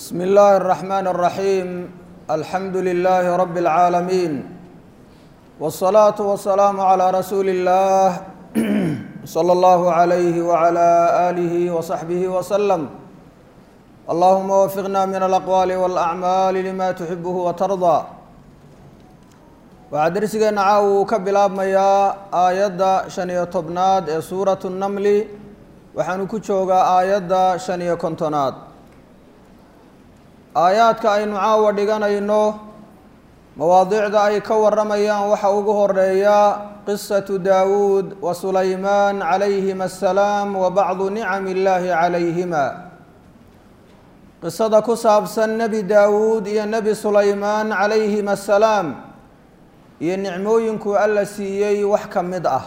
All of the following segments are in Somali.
بسم الله الرحمن الرحيم الحمد لله رب العالمين والصلاة والسلام على رسول الله صلى الله عليه وعلى آله وصحبه وسلم اللهم وفقنا من الأقوال والأعمال لما تحبه وترضى waxaa dersigeena caawa uu ka bilaabmayaa aayadda shan iyo tobnaad ee suuratu namli waxaanu ku joogaa aayadda shan iyo kontonaad aayaadka aynu caawa dhiganayno mawaadiicda ay ka warramayaan waxa ugu horeeya qisatu daawuud wa sulaymaan calayhima assalaam wa bacdu nicami illaahi calayhima qisada ku saabsan nebi daawuud iyo nebi sulaymaan calayhima assalaam iyo nicmooyinkuu alla siiyey wax ka mid ah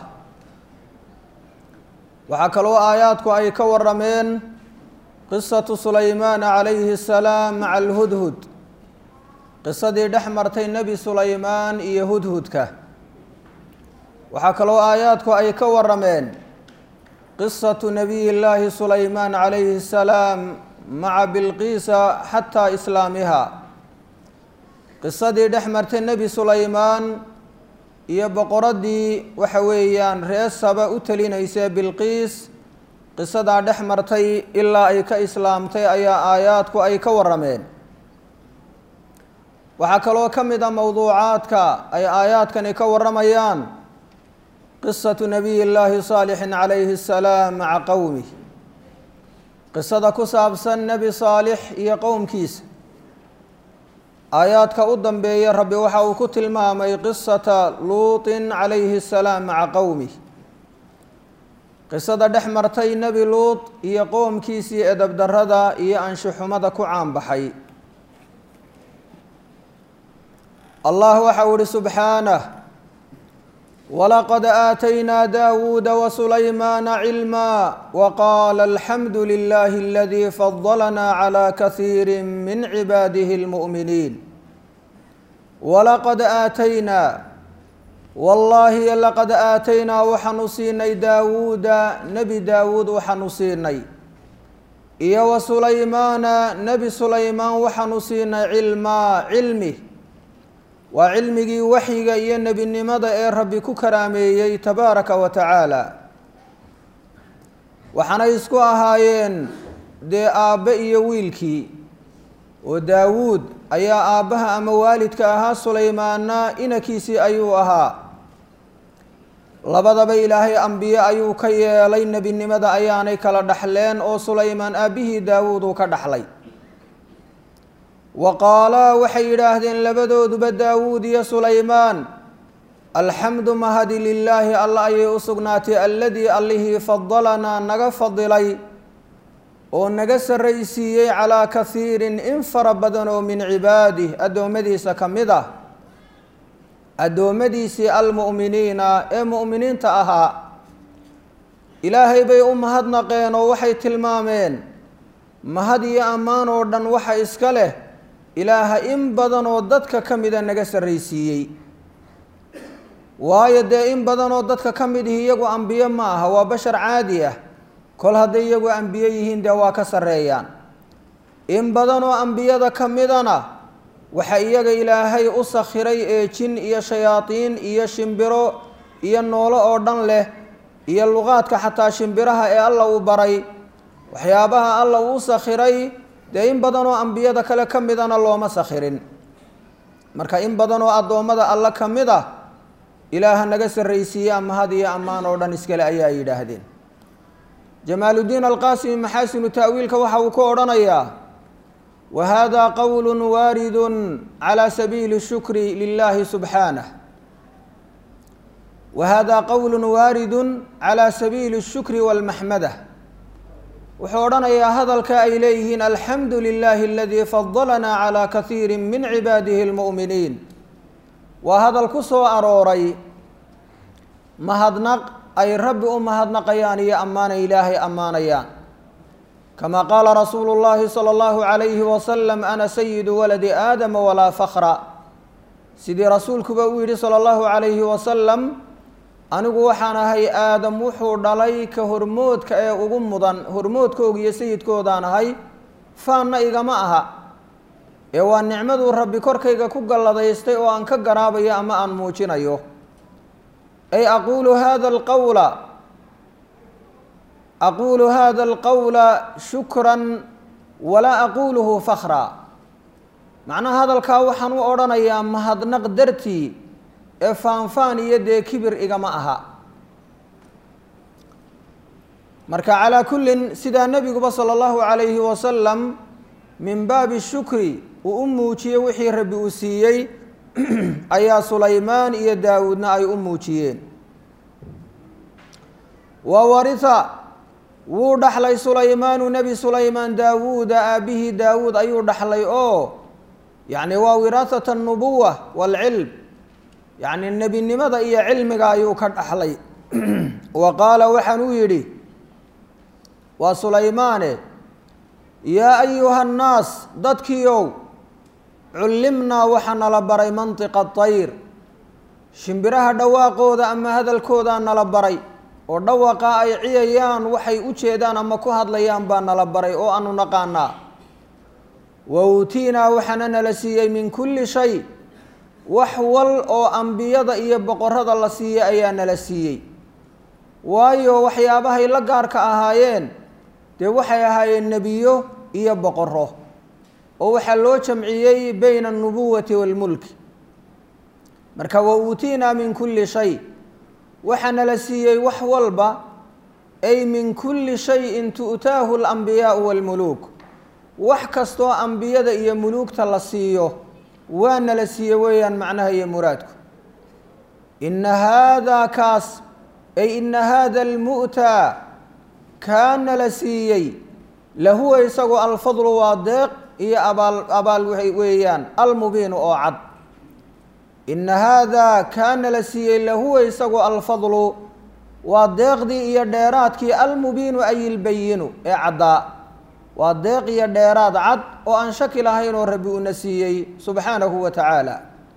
waxaa kaloo aayaadku ay ka warameen qisatu sulaymaana calayhi asalaam maca alhudhud qisadii dhex martay nebi sulaymaan iyo hudhudka waxaa kaloo aayaadku ay ka warameen qisatu nabiy llaahi sulaymaan calayhi asalaam maca bilqiisa xataa islaamiha qisadii dhex martay nebi sulaymaan iyo boqoraddii waxa weeyaan ree saba u telinaysay bilqiis qisadaa dhex martay ilaa ay ka islaamtay ayaa aayaadku ay ka warameen waxaa kaloo ka mid a mowduucaadka ay aayaadkani ka waramayaan qisatu nabiy llaahi saalixin calayhi asalaam maca qowmih qisada ku saabsan nebi saalix iyo qowmkiisa aayaadka u dambeeya rabbi waxa uu ku tilmaamay qisata luutin calayhi asalaam maca qowmih qisada dhex martay nebi luut iyo qoomkiisii edabdarrada iyo anshuxumada ku caanbaxay allah waxa uu ihi subxaanah walaqad aataynaa daawuuda wasulaymaana cilmaa waqaala alxamdu lilahi aladii fadalanaa calaa kasiiri min cibaadihi lmu'miniin walaqad aataynaa wallaahi laqad aataynaa waxaanu siinay daawuuda nebi daawuud waxaanu siinay iyo wa sulaymaana nebi sulaymaan waxaanu siinay cilmaa cilmi waa cilmigii waxyiga iyo nebinimada ee rabbi ku karaameeyey tabaaraka wa tacaala waxaanay isku ahaayeen dee aabbe iyo wiilkii oo daawuud ayaa aabbaha ama waalidka ahaa sulaymaanna inankiisii ayuu ahaa labadaba ilaahay ambiye ayuu ka yeelay nebinimada ayaanay kala dhaxleen oo sulaymaan aabbihii daawuud uu ka dhaxlay wa qaalaa waxay yidhaahdeen labadooduba daawuud iyo sulaymaan alxamdu mahadi lilaahi alla ayay u sugnaatay alladii allihii fadalanaa naga fadilay oo naga sarraysiiyey calaa kasiirin in fara badan oo min cibaadih addoommadiisa ka mid ah addoommadiisii almu'miniina ee mu'miniinta ahaa ilaahay bay u mahadnaqeen oo waxay tilmaameen mahad iyo ammaan oo dhan waxa iska leh ilaaha in badan oo dadka ka mida naga sarraysiiyey waayo dee in badan oo dadka ka mid ihi iyagu ambiye ma aha waa bashar caadi ah kol hadday iyagu ambiye yihiin dee waa ka sarreeyaan in badan oo ambiyada ka midana waxa iyaga ilaahay u sakhiray ee jin iyo shayaadiin iyo shimbiro iyo noolo oo dhan leh iyo luqaadka xataa shimbiraha ee alla uu baray waxyaabaha alla uu sakhiray dee in badan oo ambiyada kale ka midana looma sakhirin marka in badan oo addoommada alla ka mid ah ilaaha naga sarraysiiyaa mahad iyo ammaan oo dhan iskale ayaa yidhaahdeen jamaaludiin alqaasimi maxaasinu ta'wiilka waxa uu ku odhanayaa wa hada qowlu waaridun calaa sabiili shukri lilahi subxaanah wa hada qowlu waaridun calaa sabiili shukri walmaxmada wuxuu odhanayaa hadalka ay leeyihiin alxamdu lilahi aladii fadalanaa calaa kasiiri min cibaadihi lmu'miniin waa hadal ku soo arooray mahadnaq ay rabbi u mahadnaqayaan iyo ammaanay ilaahay ammaanayaan kama qaala rasuulu llahi sala allahu calayhi wasalam ana sayidu waladi aadama walaa fakra sidii rasuulkuba uu yidhi sala allahu calayhi wasalam anigu waxaan ahay aadam wuxuu dhalay ka hormoodka ee ugu mudan hormoodkooga iyo sayidkoodaan ahay faanna igama aha ee waa nicmaduu rabbi korkayga ku galladaystay oo aan ka garaabayo ama aan muujinayo ay aquulu hada alqawla aquulu hada alqawla shukran walaa aquuluhu fakra macnaha hadalkaa waxaan u odhanayaa mahadnaq dartii ee faanfaan iyo dee kibir igama aha marka calaa kullin sidaa nebiguba sala allahu calayhi wasalam min baabi shukri uu u muujiyey wixii rabbi uu siiyey ayaa sulaymaan iyo daawuudna ay u muujiyeen wa warita wuu dhaxlay sulaymaanu nebi sulaymaan daawuuda aabbihii daawuud ayuu dhaxlay oo yacni waa wiraasat alnubuwa waalcilm yacni nebinimada iyo cilmiga ayuu ka dhaxlay wa qaala waxaan uu yidhi waa sulaymaane yaa ayuha annaas dadkiiow cullimnaa waxaa nala baray mantiqa tayr shimbiraha dhawaaqooda ama hadalkoodaa nala baray oo dhawaqa ay ciyayaan waxay u jeedaan ama ku hadlayaan baa nala baray oo aanu naqaanaa wa uutiinaa waxaana nala siiyey min kulli shay wax wal oo ambiyada iyo boqorada la siiyey ayaa nala siiyey waayo waxyaabahay la gaarka ahaayeen dee waxay ahaayeen nebiyo iyo boqoro oo waxaa loo jamciyey bayna alnubuwati waalmulki marka wa uutiinaa min kulli shay waxaa nala siiyey wax walba ay min kulli shayin tu'taahu alambiyaau waalmuluuk wax kastoo ambiyada iyo muluugta la siiyo waa nala siiye weeyaan macnaha iyo muraadku ina haadaa kaas ay ina haada almu'taa kaa nala siiyey lahuwa isagoo alfadlu waa deeq iyo abaal abaal weeyaan almubiinu oo cad ina haadaa kaa nala siiyey lahuwa isagoo alfadlu waa deeqdii iyo dheeraadkii almubiinu ay ilbayinu ee caddaa waa deeq iyo dheeraad cad oo aan shaki lahayn oo rabbi una siiyey subxaanahu wa tacaala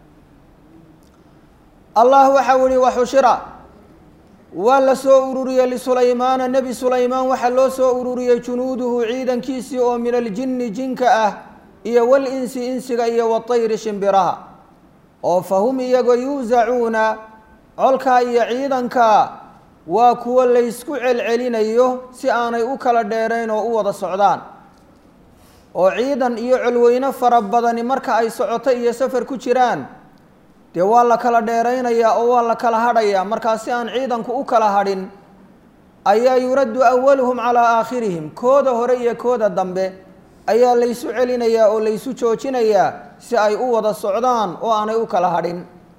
allah waxau ihi waxushira waa la soo ururiyey lisulaymaana nebi sulaymaan waxaa loo soo ururiyey junuuduhu ciidankiisii oo min aljinni jinka ah iyo walinsi insiga iyo watayri shimbiraha oo fahum iyagoo yuusacuuna colkaa iyo ciidanka waa kuwo laysku celcelinayo si aanay u kala dheerayn oo u wada socdaan oo ciidan iyo colweyne fara badani marka ay socoto iyo safar ku jiraan dee waa la kala dheeraynayaa oo waa la kala hadhayaa markaa si aan ciidanku u kala hadhin ayaa yuraddu awaluhum calaa aakhirihim kooda hore iyo kooda dambe ayaa laysu celinayaa oo laysu joojinayaa si ay u wada socdaan oo aanay u kala hadhin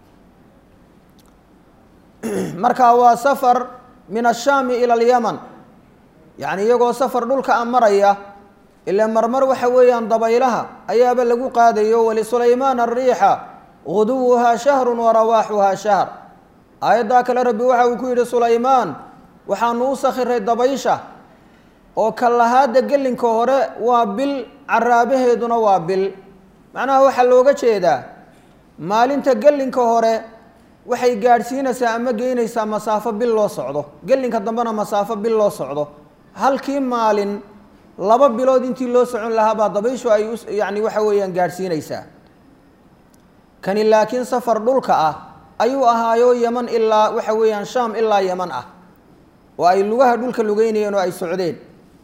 marka waa safar min ashaami ila alyaman yacni iyagoo safar dhulka a maraya ilaa marmar waxa weeyaan dabaylaha ayaaba lagu qaadayo wlisulaymaan ariixa guduwuhaa shahru warawaaxuhaa shahr aayaddaa kale rabbi waxa uu ku yidhi sulaymaan waxaanu u sakhiray dabaysha oo kallahaadda gelinka hore waa bil caraabaheeduna waa bil macnaha waxaa looga jeedaa maalinta gelinka hore waxay gaadhsiinaysaa ama geynaysaa masaafo bil loo socdo gelinka dambena masaafo bil loo socdo halkii maalin laba bilood intii loo socon lahaa baa dabayshu ay u yacni waxa weeyaan gaadhsiinaysaa kani laakiin safar dhulka ah ayuu ahaayo yeman ilaa waxa weeyaan shaam ilaa yeman ah oo ay lugaha dhulka lugeynayeen oo ay socdeen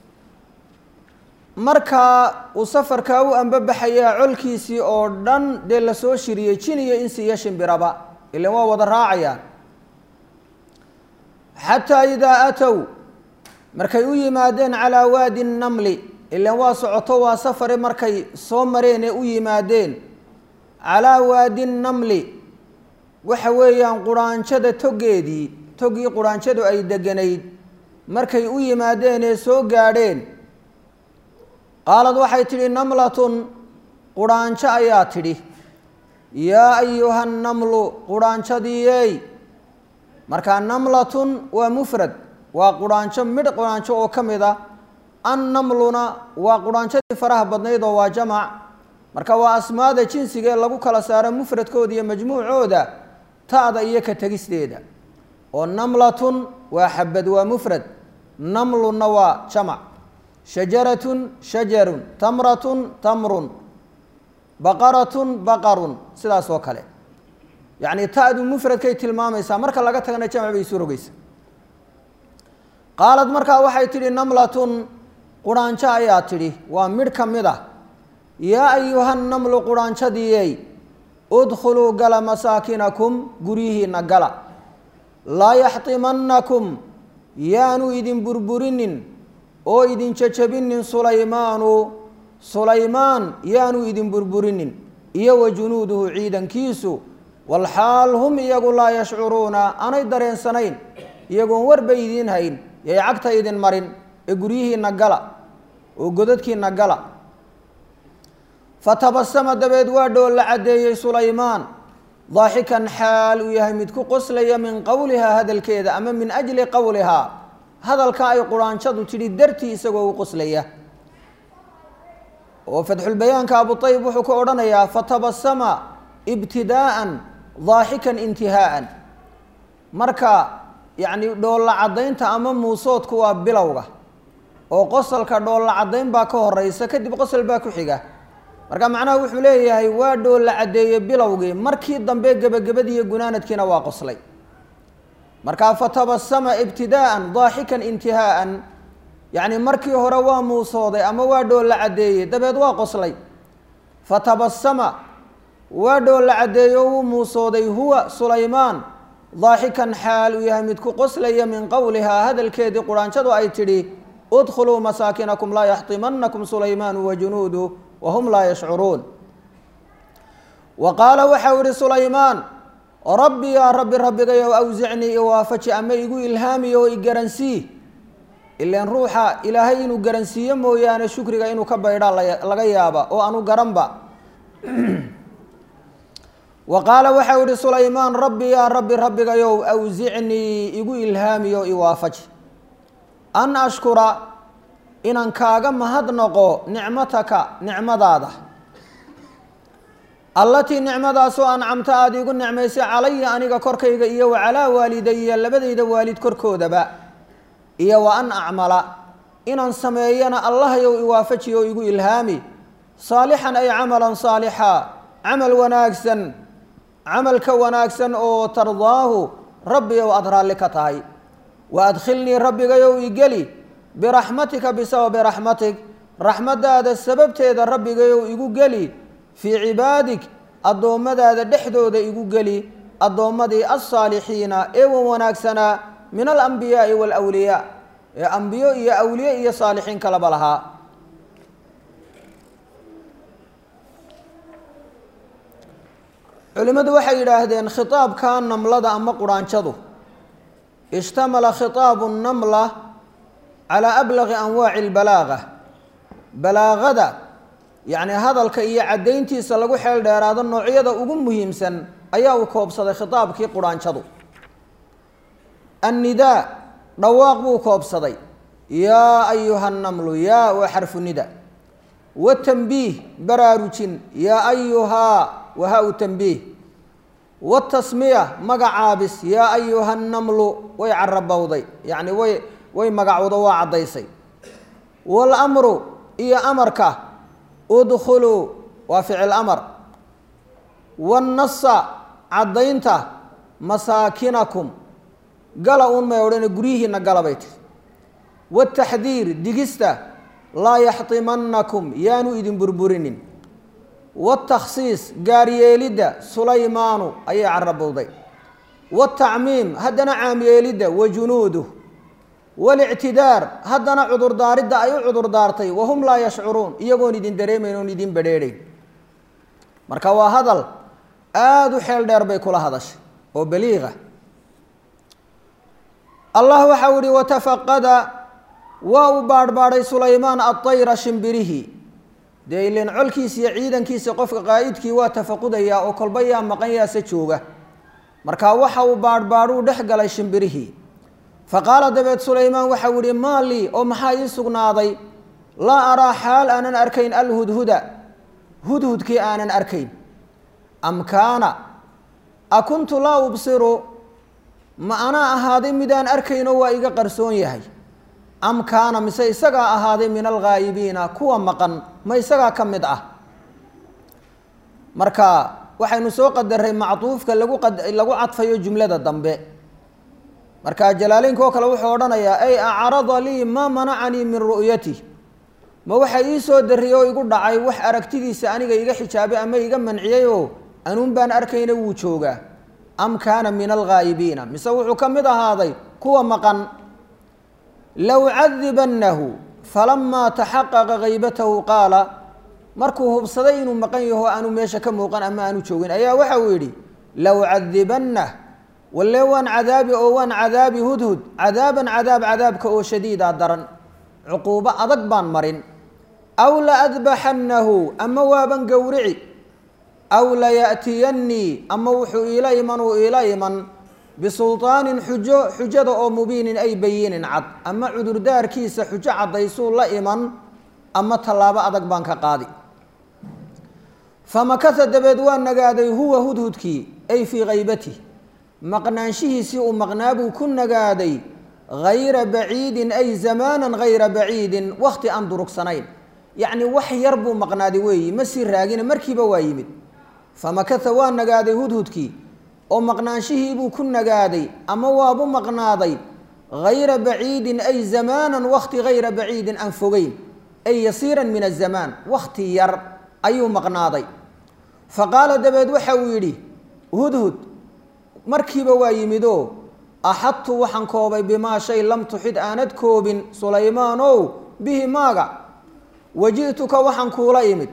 markaa uu safarkaa u ambabaxayaa colkiisii oo dhan dee lasoo shiriyey jin iyo insi iyo shimbiraba ilan waa wada raacayaan xataa idaa aatow markay u yimaadeen calaa waadi namli ilan waa socoto waa safare markay soo mareen ee u yimaadeen calaa waadi namli waxa weeyaan quraanjada togeedii togii quraanjadu ay deganayd markay u yimaadeen ee soo gaadheen qaalad waxay tidhi namlatun quraanjo ayaa tidhi yaa ayuha namlu quraanjadiiyey markaa namlatun waa mufrad waa quraanjo midh quraanjo oo ka mid a annamluna waa quraanjadii faraha badnayd oo waa jamac marka waa asmaada jinsigaee lagu kala saaro mufradkooda iyo majmuucooda ta'da iyo ka tegisteeda oo namlatun waa xabad waa mufrad namlunna waa jamac shajaratun shajarun tamratun tamrun baqaratun baqarun sidaas oo kale yacni ta-du mufradkay tilmaamaysaa marka laga tagana jamc bay isu rogeysa qaalad markaa waxay tidhi namlatun quraanjo ayaa tidhi waa midh ka mid ah yaa ayuha namlu quraanjadiiyey udkhuluu gala masaakinakum guryihiinna gala laa yaxtimannakum yaanu idin burburinin oo idin jajabinin sulaymaanu sulaymaan yaanu idin burburinin iyo wa junuuduhu ciidankiisu walxaal hum iyagu laa yashcuruuna aanay dareensanayn iyagoon warba idiin hayn yay cagta idin marin ee guryihiinna gala oo godadkiinna gala fatabasama dabeed waa dhool la caddeeyey sulaymaan daaxikan xaal uu yahay mid ku qoslaya min qowlihaa hadalkeeda ama min ajli qowlihaa hadalka ay quraanjadu tidhi dartii isagoo u qoslaya oo fatxulbayaanka abuayib wuxuu ka odhanayaa fatabasama ibtidaa'an daaxikan intihaa'an marka yacni dhoolla caddaynta ama muusoodku waa bilowga oo qosalka dhoolla caddayn baa ka horeysa kadib qosol baa ku xiga marka macnaha wuxuu leeyahay waa dhoolla caddeeye bilowgii markii dambe gebagabadiiyo gunaanadkiina waa qoslay markaa fatabasama ibtidaa'an daaxikan intihaa'an yacni markii hore waa muusooday ama waa dhoolla caddeeye dabeed waa qoslay fatabasama waa dhoolla caddeeye oo wuu muusooday huwa sulaymaan daaxikan xaal uu yahay mid ku qoslaya min qowlihaa hadalkeedii quraanjadu ay tidhi udkhuluu masaakinakum laa yaxtimanakum sulaymaanu wa junuudu wahum laa yashcuruun wa qaala waxau ihi sulaymaan rabbi yaa rabbi rabbigayow awsicnii iwaafaji ama igu ilhaamiyo oo igaransii ilaan ruuxa ilaahay inuu garansiiyo mooyaane shukriga inuu ka baydhaa laga yaaba oo aanu garanba wa qaala waxau ihi sulaymaan rabbi yaa rabbi rabbigayow awsicnii igu ilhaamiyo iwaafaji an ashkura inaan kaaga mahadnaqo nicmataka nicmadaada allatii nicmadaasoo ancamta aada igu nicmaysay calaya aniga korkayga iyo wa calaa waalidaya labadayda waalid korkoodaba iyo wa an acmala inaan sameeyana allahayow iwaafaji oo igu ilhaami saalixan ay camalan saalixa camal wanaagsan camalka wanaagsan oo tardaahu rabbiyow aada raalli ka tahay wa adkhilnii rabbigayow igeli biraxmatika bisababi raxmatig raxmaddaada sababteeda rabbigayow igu geli fii cibaadig addoommadaada dhexdooda igu geli addoommadii alsaalixiina ee wan wanaagsanaa min alambiyaai waalwliyaa ee ambiyo iyo awliye iyo saalixiin kalaba lahaa culimmadu waxay yidhaahdeen khitaabka namlada ama quraanjadu ishtamala khitaabu namla calaa ablaqi anwaaci albalaaga balaagada yacni hadalka iyo caddayntiisa lagu xeel dheeraado noocyada ugu muhiimsan ayaa uu koobsaday khitaabkii quraanjadu annidaa dhawaaq buu koobsaday yaa ayuha namlu yaa waa xarfu nida watanbiih baraarujin yaa ayuhaa wahaa-u tanbiih watasmiya magacaabis yaa ayuha namlu way carabowday yacni way way magacowdo waa caddaysay waalamru iyo amarka udkhuluu waa ficil amar waannasa caddaynta masaakinakum gala uun may odhane guryihiina gala bay tiri waataxdiir digista laa yaxtimanakum yaanu idin burburinin watakhsiis gaaryeelidda sulaymaanu ayay carabowday watacmiim haddana caamyeelidda wa junuuduh walictidaar haddana cudurdaaridda ay u cudurdaartay wahum laa yashcuruun iyagoon idin dareemayn oon idin bedheedhayn marka waa hadal aada u xeel dheer bay kula hadashay oo baliiqa allah waxau ihi watafaqada waa uu baadhbaadhay sulaymaan adayra shimbirihi dee ilan colkiisa iyo ciidankiisa qofka qaa'idkii waa tafaqudayaa oo kolba yaa maqan yaase jooga marka waxa uu baadhbaadhuu dhex galay shimbirihii faqaala dabeed sulaymaan waxau yihi maa lii oo maxaa ii sugnaaday laa araa xaal aanan arkayn alhudhuda hudhudkii aanan arkayn am kaana a kuntu laa ubsiru ma anaa ahaaday midaan arkayno waa iga qarsoon yahay am kaana mise isagaa ahaaday min alghaayibiina kuwa maqan ma isagaa ka mid ah marka waxaynu soo qadaray macduufka lagu lagu cadfayo jumlada dambe marka jalaaleynka oo kale wuxuu odhanayaa ay acrada lii maa manacanii min ru'yati ma waxa ii soo dariyey oo igu dhacay wax aragtidiisa aniga iga xijaabay ama iga manciyey oo anuun baan arkayna wuu joogaa am kaana min alghaa'ibiina mise wuxuu ka mid ahaaday kuwa maqan low cadibannahu falamaa taxaqaqa haybatahu qaala markuu hubsaday inuu maqan yaho aanu meesha ka muuqan ama aanu joogin ayaa waxa uu yidhi low cadibannah walle waan cadaabi oo waan cadaabi hudhud cadaaban cadaab cadaabka oo shadiida daran cuquubo adag baan marin aw la adbaxannahu ama waaban gowrici aw laya'tiyannii ama wuxuu iila iman uu iila iman bisulطaanin xujo xujada oo mubiinin ay bayinin cad ama cudurdaarkiisa xujo caddaysuu la iman ama tallaabo adag baan ka qaadi famakasa dabeed waa nagaaday huwa hudhudkii ay fii khaybati maqnaanshihiisii uu maqnaa buu ku nagaaday hayra baciidin ay zamaanan hayra baciidin wakhti aan durugsanayn yacni wax yar buu maqnaaday weeyi ma sii raagina markiiba waa yimid famakasa waa nagaaday hudhudkii oo maqnaanshihiibuu ku nagaaday ama waabu maqnaaday hayra baciidin ay zamaanan wakhti hayra baciidin aan fogeyn ay yasiiran min azamaan wakhti yar ayuu maqnaaday fa qaala dabeed waxa uu yidhi hudhud markiiba waa yimidoo axadtu waxaan koobay bimaa shay lam tuxid aanad koobin sulaymaanow bihi maaga waji'tuka waxaan kuula imid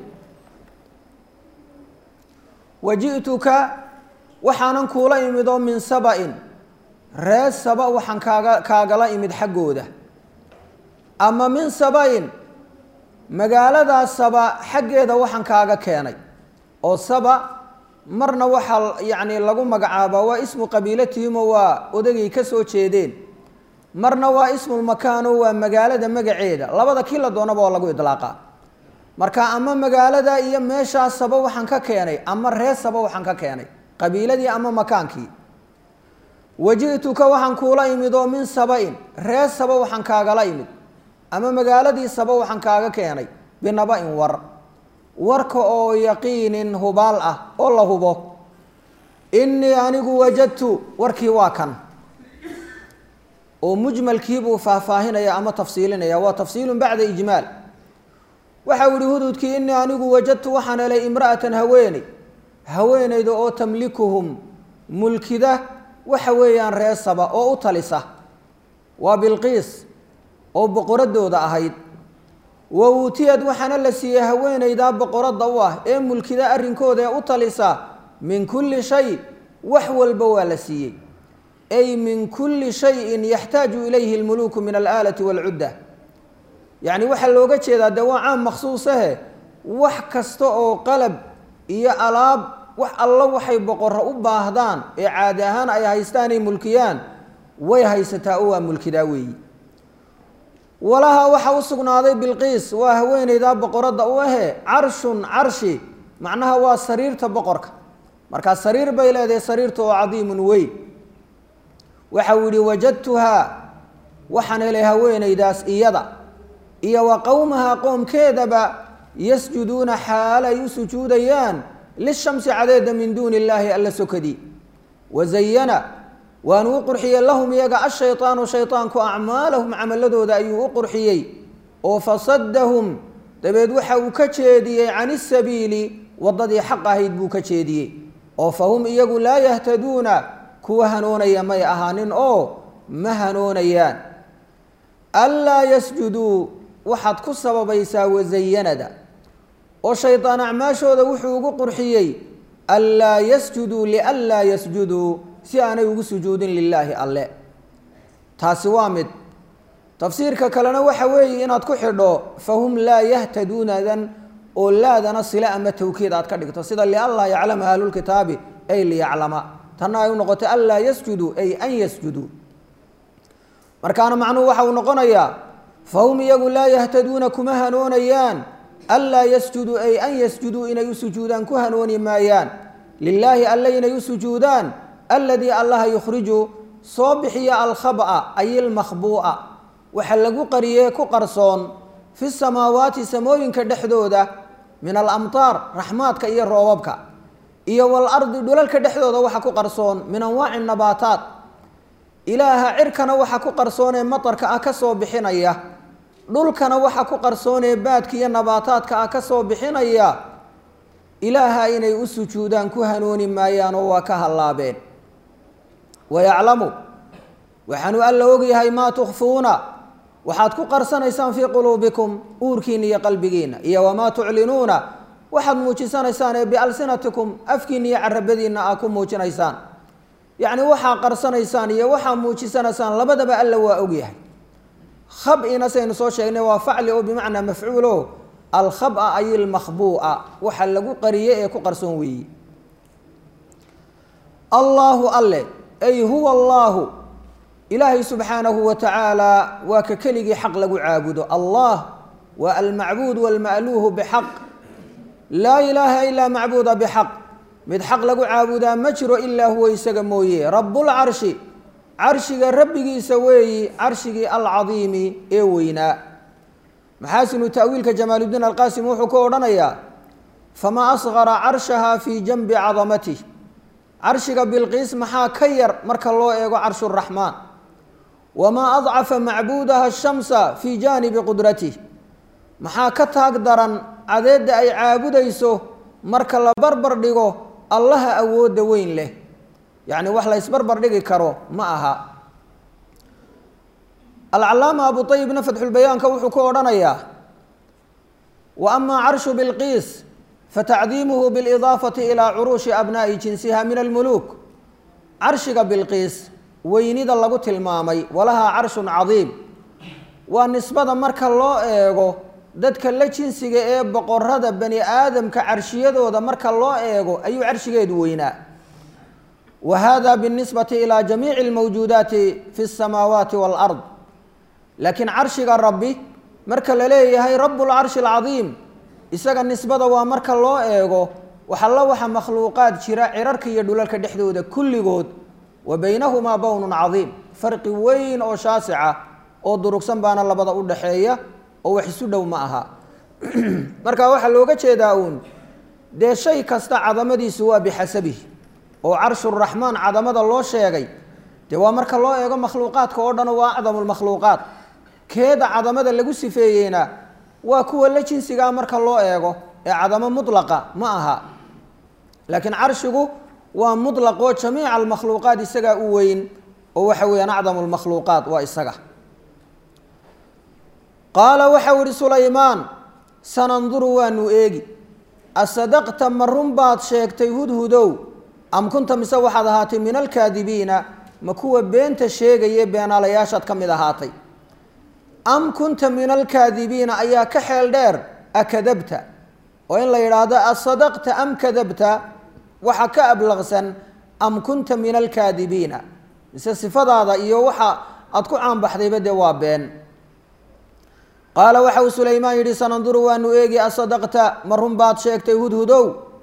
waji'tuka waxaanan kuula imid oo min saba-in ree saba waxaan kaaga kaagala imid xaggooda ama min saba-in magaaladaa saba xaggeeda waxaan kaaga keenay oo saba marna waxaa yacni lagu magacaabaa waa ismu qabiilatihimo waa odagay ka soo jeedeen marna waa ismulmakaano waa magaalada magaceeda labada kii la doonaba oo lagu idlaaqaa marka ama magaalada iyo meeshaa saba waxaan ka keenay ama ree saba waxaan ka keenay qabiiladii ama makaankii waji'tuka waxaan kuula imid oo min saba-in ree saba waxaan kaagala imid ama magaaladii saba waxaan kaaga keenay binaba-in war warka oo yaqiinin hubaal ah oo la hubo innii anigu wajadtu warkii waa kan oo mujmalkiibuu faahfaahinaya ama tafsiilinaya waa tafsiilun bacda ijmaal waxa uu yihi hududkii innii anigu wajadtu waxaan helay imra'atan haweeney haweeneyda oo tamlikuhum mulkida waxa weeyaan ree saba oo u talisa waa bilqiis oo boqoradooda ahayd wa uutiyad waxaana la siiyey haweeneydaa boqoradda u ah ee mulkida arrinkooda ee u talisa min kulli shay wax walba waa la siiyey ay min kulli shayin yaxtaaju ilayhi lmuluuku min alaalati waalcudda yacni waxaa looga jeedaa dee waa caam makhsuusahe wax kasta oo qalab iyo alaab wax alla waxay boqorro u baahdaan ee caadi ahaan ay haystaan ay mulkiyaan way haysataa oo waa mulkidaa weeyi walaha waxa u sugnaaday bilqiis waa haweeneydaa boqoradda u ahe carshun carshi macnaha waa sariirta boqorka markaa sariir bay leedahay sariirta oo cadiimun weyn waxa uu yihi wajadtuhaa waxaan helay haweeneydaas iyada iyo wa qowmaha qoomkeedaba yasjuduuna xaal ay u sujuudayaan lishamsi cadeeda min duuni illaahi alla sokadii wazayana waanu u qurxiyey lahum iyaga ashayطaanu shayطaanku acmaalahum camaladooda ayuu u qurxiyey oo fasadahum dabeed waxa uu ka jeediyey can isabiili waddadii xaq ahayd buu ka jeediyey oo fahum iyagu laa yahtaduuna kuwa hanoonaya may ahaanin oo ma hanoonayaan anlaa yasjuduu waxaad ku sababaysaa wazayanada oo shaydaan acmaashooda wuxuu ugu qurxiyey anlaa yasjuduu lianlaa yasjuduu si aanay ugu sujuudin lilaahi alle taasi waa mid tafsiirka kalena waxa weeye inaad ku xidho fahum laa yahtaduunadan oo laadana sile ama tawkiid aad ka dhigto sida lianlaa yaclama ahlulkitaabi ay liyaclama tanna ay u noqotay anlaa yasjuduu ay an yasjuduu markaana macnuhu waxa uu noqonayaa fahum iyagu laa yahtaduuna kuma hanoonayaan anlaa yasjuduu ay an yasjuduu inay u sujuudaan ku hanooni maayaan lilaahi alle inay u sujuudaan aladii allaha yukhriju soo bixiya alkhab'a ay ilmakhbuu'a waxa lagu qariyee ku qarsoon fi samaawaati samooyinka dhexdooda min alamtaar raxmaadka iyo roobabka iyo walardi dhulalka dhexdooda waxa ku qarsoon min anwaaci nabaataat ilaaha cirkana waxa ku qarsoonee matarka ah ka soo bixinaya dhulkana waxa ku qarsoonee baadka iyo nabaataadka ah ka soo bixinaya ilaaha inay u sujuudaan ku hanuuni maayaanoo waa ka hallaabeen wayaclamu waxaanu alla ogyahay maa tukhfuuna waxaad ku qarsanaysaan fii quluubikum uurkiina iyo qalbigiina iyo wamaa tuclinuuna waxaad muujisanaysaan ee bialsinatikum afkiina iyo carabadiina aa ku muujinaysaan yacni waxaa qarsanaysaan iyo waxaa muujisanaysaan labadaba alla waa ogyahay khab-ina saynu soo sheegnay waa facli oo bimacnaa mafcuulo alkhaba ay ilmakhbuu'a waxa lagu qariye ee ku qarsoon weeye allaahu alle ay huwa allaahu ilaahay subxaanahu wa tacaala waa ka keligii xaq lagu caabudo allah waa almacbuud walma'luuhu bixaq laa ilaaha ilaa macbuuda bixaq mid xaq lagu caabudaa ma jiro ilaa huwa isaga mooye rabbulcarshi carshiga rabbigiisa weeyi carshigii alcadiimi ee weynaa maxaasinu ta'wiilka jamaaludiin alqaasim wuxuu ku odhanayaa famaa asqara carshaha fii janbi cadamatih carshiga bilqiis maxaa ka yar marka loo eego carshuraxmaan wamaa adcafa macbuudaha shamsa fii jaanibi qudratih maxaa ka taag daran cadeedda ay caabudayso marka la barbar dhigo allaha awoodda weyn leh yacni wax la ysbarbar dhigi karo ma aha alcalaama abu ayibna fatxulbayaanka wuxuu ku odhanayaa wa amaa carshu bilqiis fatacdiimuhu bilidaafati ilaa curuushi abnaa'i jinsiha min almuluuk carshiga bilqiis weynida lagu tilmaamay walahaa carshun cadiim waa nisbada marka loo eego dadka la jinsiga ee boqorada bani aadamka carshiyadooda marka loo eego ayuu carshigeedu weynaa wa hada binisbati ilaa jamiici almawjuudaati fi اsamaawaati wاlard laakiin carshiga rabbi marka la leeyahay rabu lcarshi alcadiim isaga nisbada waa marka loo eego waxalla waxa makhluuqaad jira cirarka iyo dhulalka dhexdooda kulligood wa baynahumaa bownun cadiim farqi weyn oo shaasica oo durugsan baana labada u dhaxeeya oo wax isu dhow ma aha marka waxaa looga jeedaa uun dee shay kasta cadamadiisu waa bixasabihi oo carshuraxmaan cadamada loo sheegay dee waa marka loo eego makhluuqaadka oo dhan waa acdamu lmakhluuqaat keeda cadamada lagu sifeeyeyna waa kuwa la jinsigaa marka loo eego ee cadamo mutlaqa ma aha laakiin carshigu waa mutlaq oo jamiica almakhluuqaat isagaa u weyn oo waxa weeyaan acdamu lmakhluuqaat waa isaga qaala waxau ihi sulaymaan sananduru waanu eegi asadaqta ma run baad sheegtay hudhudow am kunta mise waxaad ahaatay min alkaadibiina ma kuwa beenta sheegaye beenaalayaashaad ka mid ahaatay am kunta min alkaadibiina ayaa ka xeel dheer akadabta oo in la yidhaahdo asadaqta am kadabta waxa ka ablaqsan am kunta min alkaadibiina mise sifadaada iyo waxa aad ku caanbaxdayba dee waa been qaala waxa uu sulaymaan yidhi sananduru waanu eegi asadaqta ma run baad sheegtay hudhudow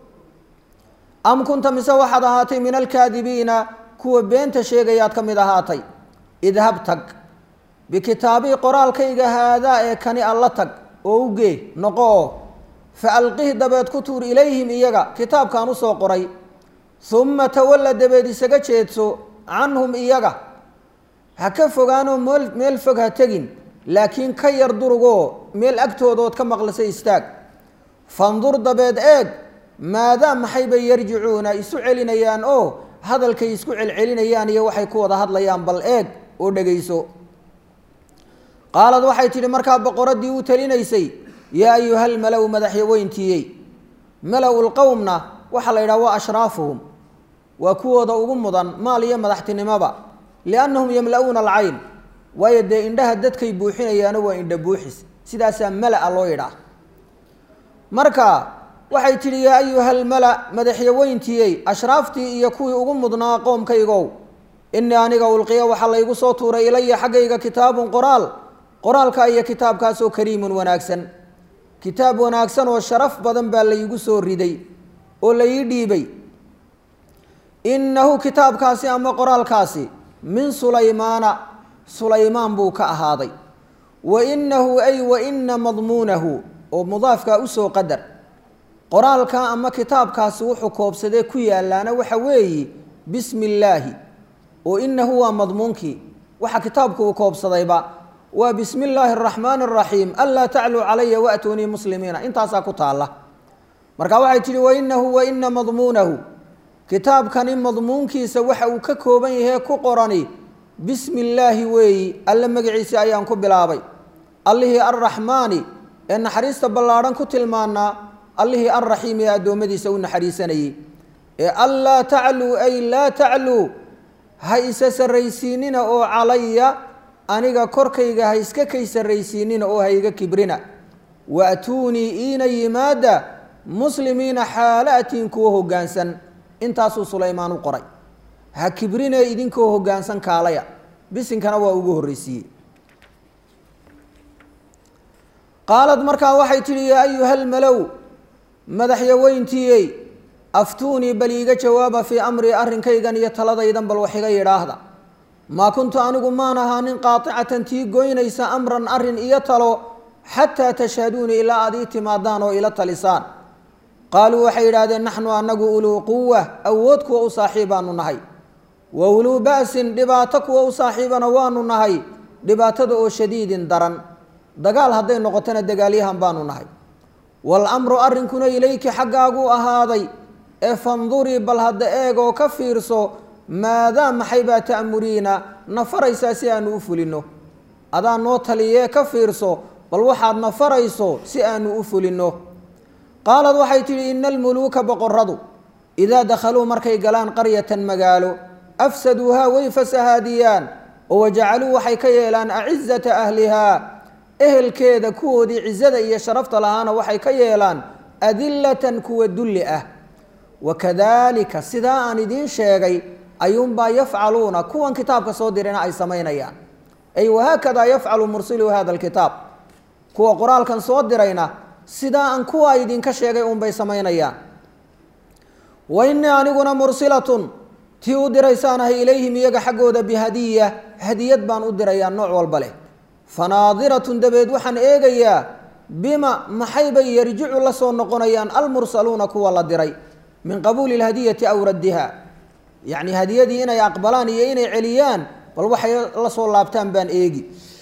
am kunta mise waxaad ahaatay min alkaadibiina kuwa beenta sheegayaad ka mid ahaatay idhab tag bikitaabii qoraalkayga haadaa ee kani alla tag oo ugee noqo oo fa alqih dabeed ku tuur ilayhim iyaga kitaabkaan usoo qoray humma tawalla dabeed isaga jeedso canhum iyaga ha ka fogaanoo meel meel fog ha tegin laakiin ka yar durugoo meel agtoodood ka maqlisa istaag fandur dabeed eeg maadaa maxay bay yarjicuuna isu celinayaan oo hadalkay isku celcelinayaan iyo waxay ku wada hadlayaan bal eeg oo dhegayso qaalad waxay tidhi markaa boqoraddii u talinaysay yaa ayuhal malow madaxyaweyntiiyey malow lqowmna waxaa la yidhaha waa ashraafuhum waa kuwooda ugu mudan maal iyo madaxtinimoba liannahum yamla-uuna alcayn waayo dee indhaha dadkay buuxinayaano waa indha buuxis sidaasaa mala-a loo yidhaah marka waxay tidhi yaa ayuhal mala madaxyaweyntiiyey ashraaftii iyo kuwii ugu mudnaa qoomkaygow inii aniga ulqiya waxaa laygu soo tuuray ilaya xaggayga kitaabun qoraal qoraalka iyo kitaabkaasoo kariimun wanaagsan kitaab wanaagsan oo sharaf badan baa laygu soo riday oo la ii dhiibay innahu kitaabkaasi ama qoraalkaasi min sulaymaana sulaymaan buu ka ahaaday wa inahu ay wa ina madmuunahu oo mudaafkaa usoo qadar qoraalka ama kitaabkaasi wuxuu koobsadee ku yaalaana waxa weeye bismi illaahi oo inahu waa madmuunkii waxa kitaabku uu koobsadayba waa bismi illaahi araxmaani araxiim anlaa tacluu calaya waatuunii muslimiina intaasaa ku taalla marka waxay tihi wainahu waina madmuunahu kitaabkani madmuunkiisa waxa uu ka kooban yahay ku qorani bismi illaahi weeyi alle magaciisa ayaan ku bilaabay allihii arraxmaani ee naxariista ballaadhan ku tilmaanaa allihii arraxiim ee addoommadiisa u naxariisanayey ee anlaa tacluu ay laa tacluu ha isa sarraysiinina oo calaya aniga korkayga ha iska kay sarraysiinina oo ha iga kibrina waatuunii iina yimaada muslimiina xaala atiin kuwa hoggaansan intaasuu sulaymaan u qoray ha kibrinee idinkoo hoggaansan kaalaya bisinkana waa ugu horreysiiyey qaalad markaa waxay tidhi yaa ayuhalmalow madaxyaweyntiiyey aftuunii bal iiga jawaaba fii amrii arrinkaygan iyo taladaydan bal wax iga yidhaahda maa kuntu anigu maan ahaanin qaaicatan tii goynaysa amran arrin iyo talo xataa tashhaduunii ilaa aad ii timaadaan oo ila talisaan qaaluu waxay yidhahdeen naxnu anagu uluu quwa awood kuwa u saaxiibaanu nahay wa uluu ba'sin dhibaato kuwa u saaxiibana waanu nahay dhibaatada oo shadiidin daran dagaal hadday noqotona dagaalyahan baanu nahay waalamru arrinkuna ilayki xaggaaguu ahaaday ee fandurii bal hadda eegoo ka fiirso maadaa maxay baa ta'muriina na faraysaa si aanu u fulinno adaa noo taliyee ka fiirso bal waxaad na farayso si aanu u fulinno qaalad waxay tidhi ina almuluuka boqoradu idaa dakhaluu markay galaan qaryatan magaalo afsaduuhaa way fasahaadiyaan oo wajacaluu waxay ka yeelaan acizata ahlihaa ehelkeeda kuwoodii cizada iyo sharafta lahaana waxay ka yeelaan adillatan kuwa dulli ah wakadaalika sidaa aan idiin sheegay ayuunbaa yafcaluuna kuwan kitaabka soo dirina ay samaynayaan ay wahaakadaa yafcalu mursiluu hada alkitaab kuwa qoraalkan soo dirayna sidaa aan kuwa idinka sheegay uunbay samaynayaan wa innii aniguna mursilatun tii u diraysaanahay ilayhim iyaga xaggooda bihadiya hadiyad baan u dirayaa nooc walba leh fanaadiratun dabeed waxaan eegayaa bima maxay bay yarjicu la soo noqonayaan almursaluuna kuwa la diray min qabuuli lhadiyati aw raddiha yacni hadiyadii inay aqbalaan iyo inay celiyaan bal waxay la soo laabtaan baan eegi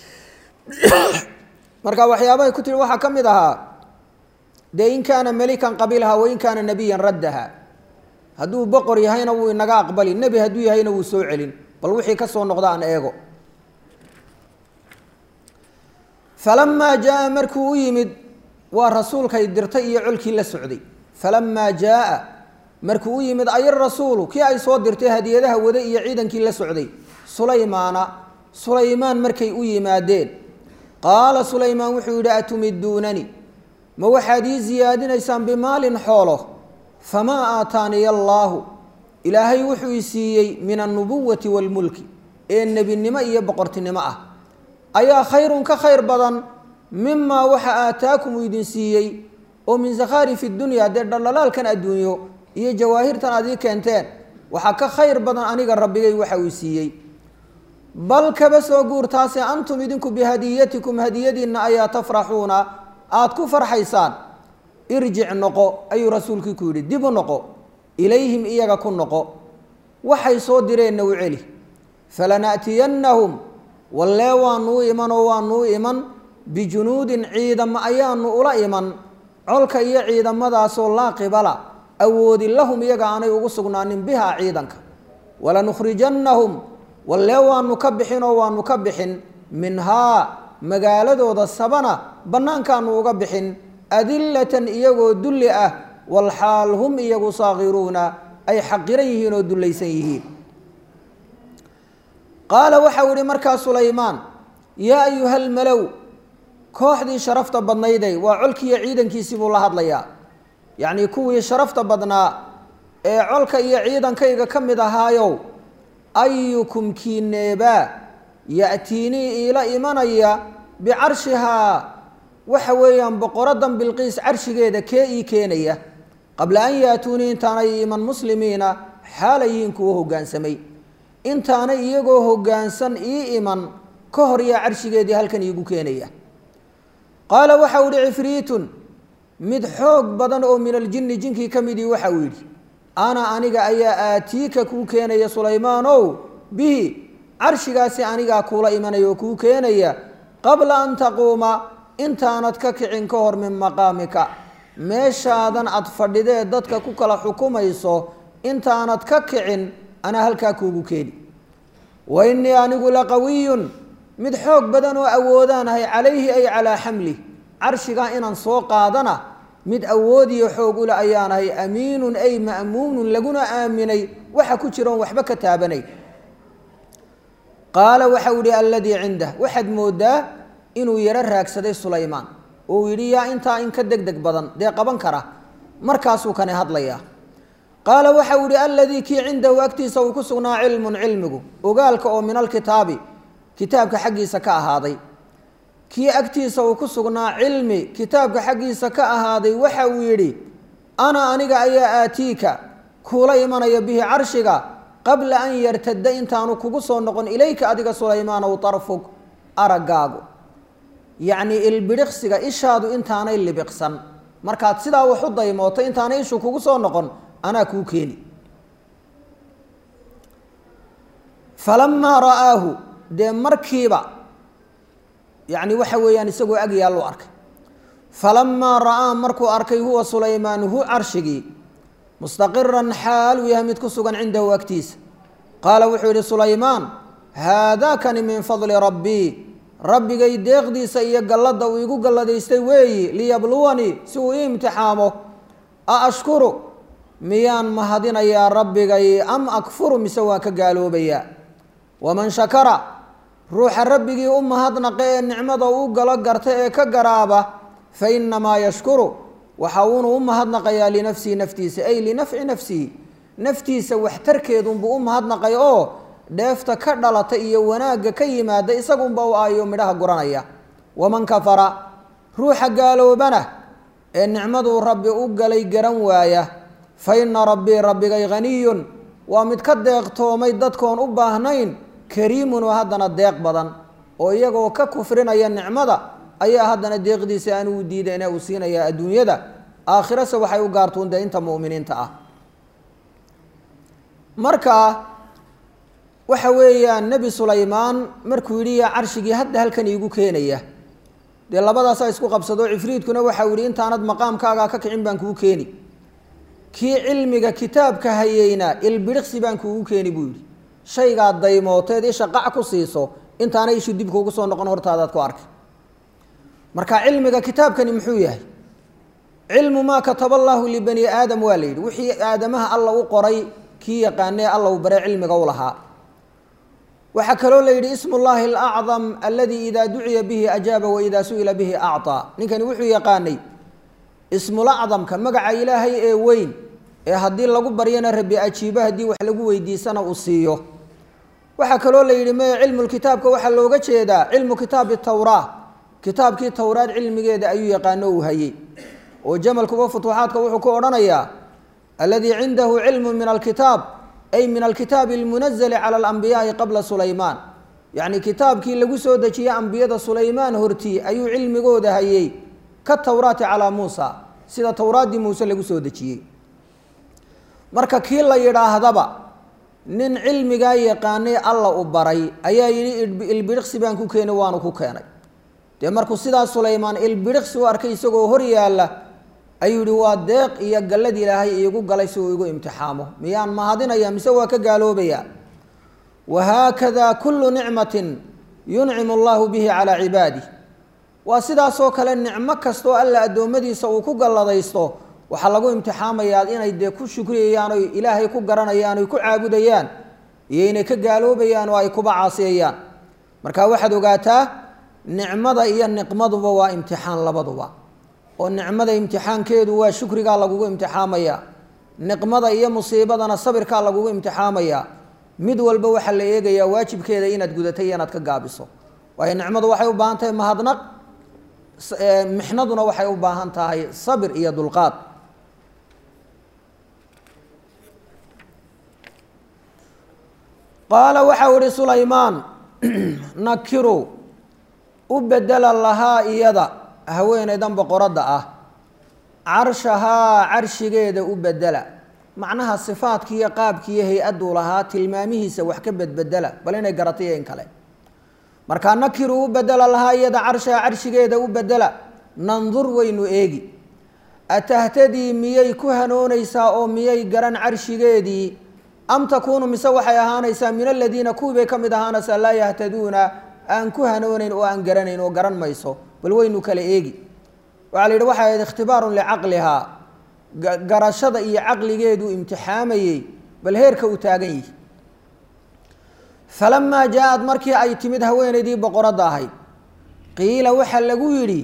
marka waxyaabahay ku tiri waxaa ka mid ahaa dee in kaana melikan qabiilha wain kaana nebiyan raddaha hadduu boqor yahayna wuu inaga aqbali nebi hadduu yahayna wuu soo celin bal wixii ka soo noqda aan eego falamaa jaa markuu u yimid waa rasuulkay dirtay iyo colkii la socday falamaa jaaa markuu u yimid ay rasuulu kii ay soo dirtay hadiyadaha wada iyo ciidankii la socday sulaymaana sulaymaan markay u yimaadeen qaala sulaymaan wuxuu yidhi atumiduunani ma waxaad ii siyaadinaysaan bimaalin xoolo famaa aataaniya allaahu ilaahay wuxuu i siiyey min alnubuwati waalmulki ee nebinimo iyo boqortinimo ah ayaa khayrun ka khayr badan mimaa waxa aataakum uu idin siiyey oo min sakhaarifi dunya dee dhaldhalaalkan adduunyo iyo jawaahirtan aad ii keenteen waxaa ka khayr badan aniga rabbigay waxa uu siiyey bal kaba soo guurtaase antum idinku bihadiyatikum hadiyadiinna ayaa tafraxuuna aada ku farxaysaan irjic noqo ayuu rasuulkii ku yidhi dib u noqo ilayhim iyaga ku noqo waxay soo direenna u celi falana'tiyannahum wallee waanuu iman oo waanuu iman bijunuudin ciidamo ayaanu ula iman colka iyo ciidamadaasoo laa qibala awoodi lahum iyaga aanay ugu sugnaanin bihaa ciidanka walanukhrijannahum wallee waanu ka bixin oo waanu ka bixin minhaa magaaladooda sabana bannaankaanu uga bixin adillatan iyagoo dulli ah walxaal hum iyagu saakiruuna ay xaqiran yihiin oo dullaysan yihiin qaala waxau ihi markaa sulaymaan yaa ayuha almalow kooxdii sharafta badnayday waa colkiiyo ciidankiisii buu la hadlayaa yacnii kuwii sharafta badnaa ee colka iyo ciidankayga ka mid ahaayow ayukum kiineebaa ya'tiinii iila imanaya bicarshihaa waxa weeyaan boqoradan bilqiis carshigeeda kee ii keenaya qabla an yaatuunii intaanay iman muslimiina xaalayiin kuwa hoggaansamay intaanay iyagoo hoggaansan ii iman ka hor yaa carshigeedii halkan iigu keenaya qaala waxau ihi cifriitun mid xoog badan oo min aljinni jinkii ka midii waxa uu yidhi ana aniga ayaa aatiika kuu keenaya sulaymaanow bihi carshigaasi anigaa kuula imanaya oo kuu keenaya qabla an taquuma intaanad ka kicin ka hor min maqaamika meeshaadan aad fadhidee dadka ku kala xukumayso intaanad ka kicin anaa halkaa kuugu keeni wa innii anigu laqawiyun mid xoog badan oo awoodaanahay calayhi ay calaa xamlih carshigaa inaan soo qaadana mid awoodiyo xoog ule ayaanahay amiinun ay ma'muunun laguna aaminay waxa ku jiroon waxba ka taabanay qaala waxau yihi alladii cindah waxaad moodaa inuu yaro raagsaday sulaymaan oo uu yidhi yaa intaa in ka deg deg badan dee qaban kara markaasuu kani hadlayaa qaala waxau yihi alladii kii cindahu agtiisa uu ku sugnaa cilmun cilmigu ogaalka oo min alkitaabi kitaabka xaggiisa ka ahaaday kii agtiisa uu ku sugnaa cilmi kitaabka xaggiisa ka ahaaday waxa uu yidhi ana aniga ayaa aatiika kuula imanaya bihi carshiga qabla an yartada intaanu kugu soo noqon ilayka adiga sulaymaanow tarfug araggaagu yacnii ilbidhiqsiga ishaadu intaanay libiqsan markaad sidaa wax u daymooto intaanay ishu kugu soo noqon anaa kuu keeni falamaa ra'aahu dee markiiba yacni waxa weeyaan isagoo ag yaallu arkay falamaa ra'aa markuu arkay huwa sulaymaan hu carshigii mustaqiran xaal uu yahay mid ku sugan cindahu agtiisa qaala wuxuu yidhi sulaymaan haadaakani min fadli rabbii rabbigay deeqdiisa iyo galladda uu igu galladaystay weeyi liyabluwanii si uu ii imtixaamo a ashkuru miyaan mahadinayaa rabbigay am akfuru mise waan ka gaaloobayaa waman shakara ruuxa rabbigii u mahadnaqa ee nicmada u galo garta ee ka garaaba fa innamaa yashkuru waxa uunu u mahadnaqayaa linafsihi naftiisa ay linafci nafsihi naftiisa waxtarkeedunbuu u mahadnaqay oo dheefta ka dhalata iyo wanaagga ka yimaada isagunba u aayo midhaha guranaya waman kafara ruuxa gaaloobana ee nicmaduu rabbi u galay garan waaya fa inna rabbii rabbigay haniyun waa mid ka deeqtoomay dadkoon u baahnayn kariimun oo haddana deeq badan oo iyagoo ka kufrinaya nicmada ayaa haddana deeqdiisa aan uu diidayne uu siinayaa adduunyada aakhirase waxay u gaartuun dee inta mu'miniinta ah marka waxa weeyaan nebi sulaymaan markuu yidhi yaa carshigii hadda halkan iigu keenaya dee labadaasaa isku qabsado cifriidkuna waxau yihi intaanad maqaamkaagaa ka kicin baan kuu keeni kii cilmiga kitaabka hayeyna ilbidhiqsi baan kuugu keeni buu yidhi shaygaad daymooteed isha qac ku siiso intaanay ishu dib kuugu soo noqon hortaadaad ku arkay marka cilmiga kitaabkani muxuu yahay cilmu maa kataba allaahu libani aadam waa la yidhi wixii aadamaha alla u qoray kii yaqaanee alla u bare cilmiga u lahaa waxaa kaloo la yidhi ismu llaahi alacdam aladii idaa duciya bihi ajaaba wa idaa su-ila bihi acطaa ninkani wuxuu yaqaanay ismulacdamka magaca ilaahay ee weyn ee haddii lagu baryana rabi ajiibo haddii wax lagu weydiisana uu siiyo waxaa kaloo la yidhi meye cilmu kitaabka waxaa looga jeedaa cilmu kitaabi tawraa kitaabkii towraad cilmigeeda ayuu yaqaano uu hayey oo jamalkuba futuuxaadka wuxuu ku odhanayaa aladii cindahu cilmu min alkitaab ay min alkitaabi almunazali cala alambiyaai qabla sulaymaan yacni kitaabkii lagu soo dejiyey ambiyada sulaymaan hortii ayuu cilmigooda hayey ka towraati calaa muusa sida towraaddii muuse lagu soo dejiyey marka kii la yidhaahdaba nin cilmigaa yaqaanay alla u baray ayaa yidhi ilbidhiqsi baan ku keenay waanu ku keenay dee markuu sidaa sulaymaan ilbidhiqsi u arkay isagoo hor yaalla ayuu yihi waa deeq iyo gallad ilaahay iigu galay si uu igu imtixaamo miyaan mahadinaya mise waa ka gaaloobaya wahaakada kullu nicmatin yuncimu allahu bihi calaa cibaadih waa sidaasoo kale nicmo kastoo alla addoommadiisa uu ku galladaysto waxaa lagu imtixaamayaa inay dee ku shukriyayaan oy ilaahay ku garanayaan oy ku caabudayaan iyo inay ka gaaloobayaan oo ay kuba caasiyayaan marka waxaad ogaataa nicmada iyo niqmaduba waa imtixaan labaduba oo nicmada imtixaankeedu waa shukrigaa lagugu imtixaamaya niqmada iyo musiibadana sabirkaa lagugu imtixaamaya mid walba waxaa la eegayaa waajibkeeda inaad gudatay iyo inaad ka gaabiso waayo nicmadu waxay u baahan tahay mahadnaq mixnaduna waxay u baahan tahay sabir iyo dulqaad qaala waxau ihi sulaymaan nakiru u bedela lahaa iyada haweeneydan boqoradda ah carshahaa carshigeeda u bedela macnaha sifaadkiiyo qaabkiiyo hay-adduu lahaa tilmaamihiisa wax ka bedbedela bal inay garatay in kale markaa nakiru u bedela lahaa iyada carshaha carshigeeda u bedela nandur waynu eegi atahtadii miyay ku hanoonaysaa oo miyay garan carshigeedii am takuunu mise waxay ahaanaysaa min aladiina kuwii bay ka mid ahaanaysaa laa yahtaduuna aan ku hanoonayn oo aan garanayn oo garan mayso bal waynu kala eegi waxaa la yidhi waxay ahayd ikhtibaarun licaqlihaa garashada iyo caqligeedu imtixaamayey bal heerka uu taagan yihi falamaa jaa-ad markii ay timid haweenaydii boqoradda ahayd qiila waxaa lagu yidhi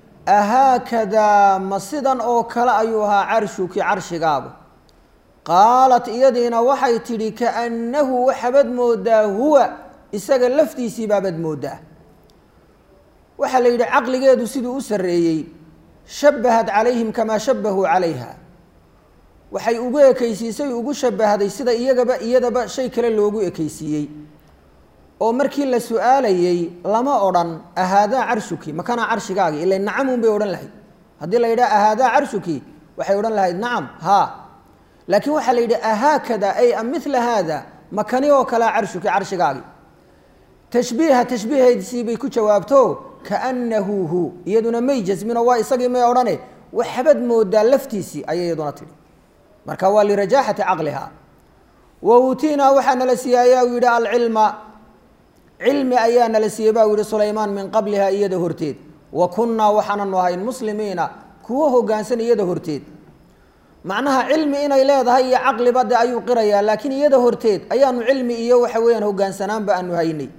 ahaakadaa ma sidan oo kale ayuu ahaa carshuki carshigaagu qaalat iyadiina waxay tidhi kaannahu waxaabad moodaa huwa isaga laftiisii baabad moodaa waxaa la yidhi caqligeedu siduu u sarreeyey shabahat calayhim kamaa shabahuu calayha waxay ugu ekeysiisay ugu shabahday sida iyagaba iyadaba shay kale loogu ekeysiiyey oo markii la su-aalayey lama odhan ahaadaa carshuki makanaa carshigaagi ila nacamun bay odhan lahayd haddii la yidhaha ahaadaa carshuki waxay odhan lahayd nacam haa laakiin waxaa la yidhi ahaakada ay a mila haada makani oo kalea carshuki carshigaagi tashbiiha tashbiihaysii bay ku jawaabto kaanahu hu iyaduna may jasmino waa isagii may odhane waxbad moodaa laftiisii ayay iyaduna tidhi marka waa lirajaaxati caqliha wa uutiinaa waxaa nala siiyey ayaa u yidhi alcilma cilmi ayaa nala siiyey baa u yihi sulaymaan min qabliha iyada horteed wa kunnaa waxaananu ahayn muslimiina kuwo hogaansan iyada horteed macnaha cilmi inay leedahay iyo caqliba de ayuu qirayaa laakiin iyada horteed ayaanu cilmi iyo waxa weeyaan hogaansanaanba aanu haynay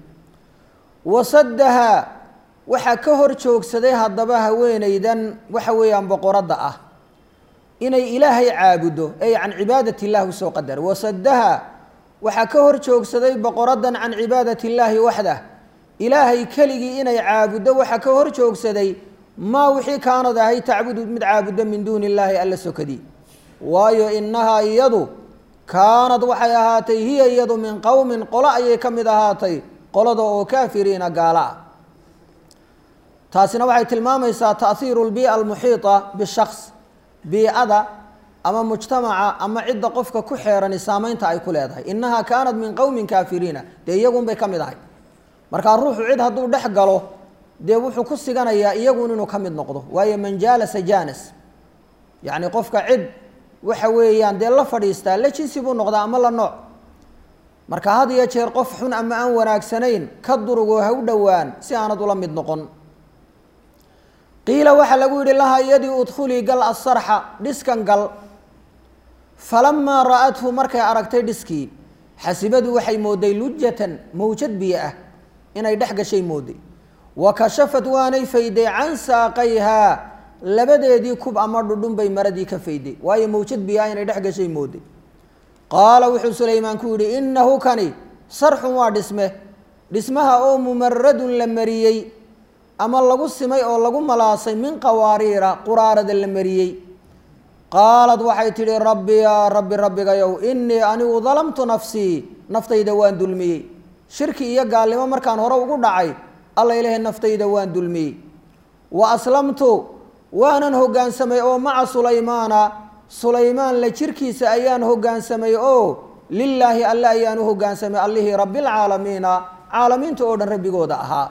wasadaha waxaa ka hor joogsaday haddaba haweenaydan waxa weeyaan boqoradda ah inay ilaahay caabudo ey can cibaadat illah usoo qadar wasadaha waxaa ka hor joogsaday boqoraddan can cibaadat illaahi waxdah ilaahay keligii inay caabuddo waxaa ka hor joogsaday maa wixii kaanad ahay tacbudu mid caabuddo min duuni illaahi alla sokadii waayo inahaa iyadu kaanad waxay ahaatay hiya iyadu min qowmin qolo ayay ka mid ahaatay qolada oo kaafiriina gaala ah taasina waxay tilmaamaysaa tahiiru lbii'a almuxiita bishaks biicada ama mujtamaca ama cidda qofka ku xeerani saameynta ay ku leedahay inahaa kaanat min qowmin kaafiriina dee iyagunbay ka mid ahay markaa ruuxu cid hadduu dhex galo dee wuxuu ku siganayaa iyagun inuu ka mid noqdo waayo man jaalasa jaanas yacni qofka cid waxa weeyaan dee la fadhiistaa la jinsi buu noqdaa ama la nooc marka had iyo jeer qof xun ama aan wanaagsanayn ka durugoo ha u dhowaan si aanad ula mid noqon qiila waxaa lagu yidhi lahaa iyadii udkhulii gal asarxa dhiskan gal falamaa ra'athu markay aragtay dhiskii xasibadu waxay mooday lujatan mawjad biyo ah inay dhex gashay mooday wa kashafat waanay fayday can saaqayhaa labadeedii kub ama dhudhun bay maradii ka fayday waayo mawjad biyo ah inay dhex gashay mooday qaala wuxuu sulaymaan ku yidhi innahu kani sarxun waa dhisme dhismaha oo mumaradun la mariyey ama lagu simay oo lagu malaasay min qawaariira quraarada la mariyey qaalad waxay tidhi rabbi yaa rabbi rabbigayow innii anigu dalamtu nafsii naftayda waan dulmiyey shirki iyo gaalnimo markaan hore ugu dhacay alla ilaahay naftayda waan dulmiyey wa aslamtu waanan hoggaansamay oo maca sulaymaana sulaymaan la jirkiisa ayaan hoggaansamay oo lilaahi alle ayaan u hoggaansamay allihii rabbilcaalamiina caalamiinta oo dhan rabbigooda ahaa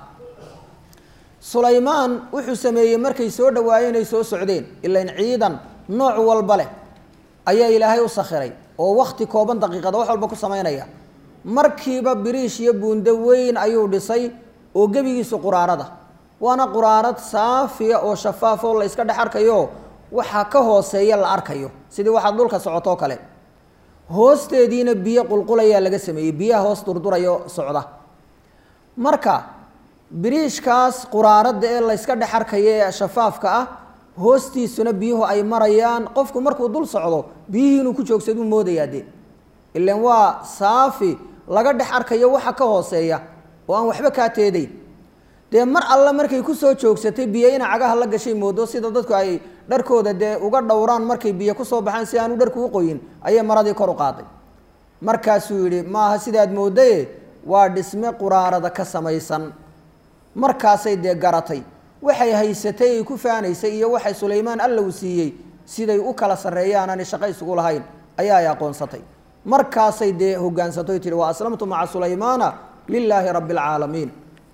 sulaymaan wuxuu sameeyey markay soo dhawaayeen ay soo socdeen ilain ciidan nooc walba leh ayaa ilaahay u sakhiray oo wakti kooban daqiiqada wax walba ku samaynaya markiiba biriish iyo buundo weyn ayuu dhisay oo gebigiisu quraarada waana quraarad saafiya oo shafaaf oo la iska dhex arkayo waxaa ka hooseeya la arkayo sidii waxaad dhulka socotoo kale hoosteediina biyo qulqulayaa laga sameeyey biyaha hoos durdurayo socda marka biriishkaas quraaradda ee layska dhex arkaya ee shafaafka ah hoostiisuna biyuhu ay marayaan qofku markuu dul socdo biyihii inuu ku joogsaduu moodayaa dee ilan waa saafi laga dhex arkayo waxa ka hooseeya oo aan waxba kaa teedeyn dee mar alle markay kusoo joogsatay biyo ina cagaha la gashay moodo sida dadku ay dharkooda dee uga dhowraan markay biyo kusoo baxaan si aanu dharku u qoyin ayay maradii kor u qaaday markaasuu yidhi maaha sidaad moodaye waa dhisme quraarada ka samaysan markaasay dee garatay waxay haysatay ay ku faanaysay iyo waxay sulaymaan alla uu siiyey siday u kala sarreeyaan aanay shaqo isugu lahayn ayaa ay aqoonsatay markaasay dee hogaansatoy tihi wa aslamtu maca sulaymaana lilaahi rabbi alcaalamiin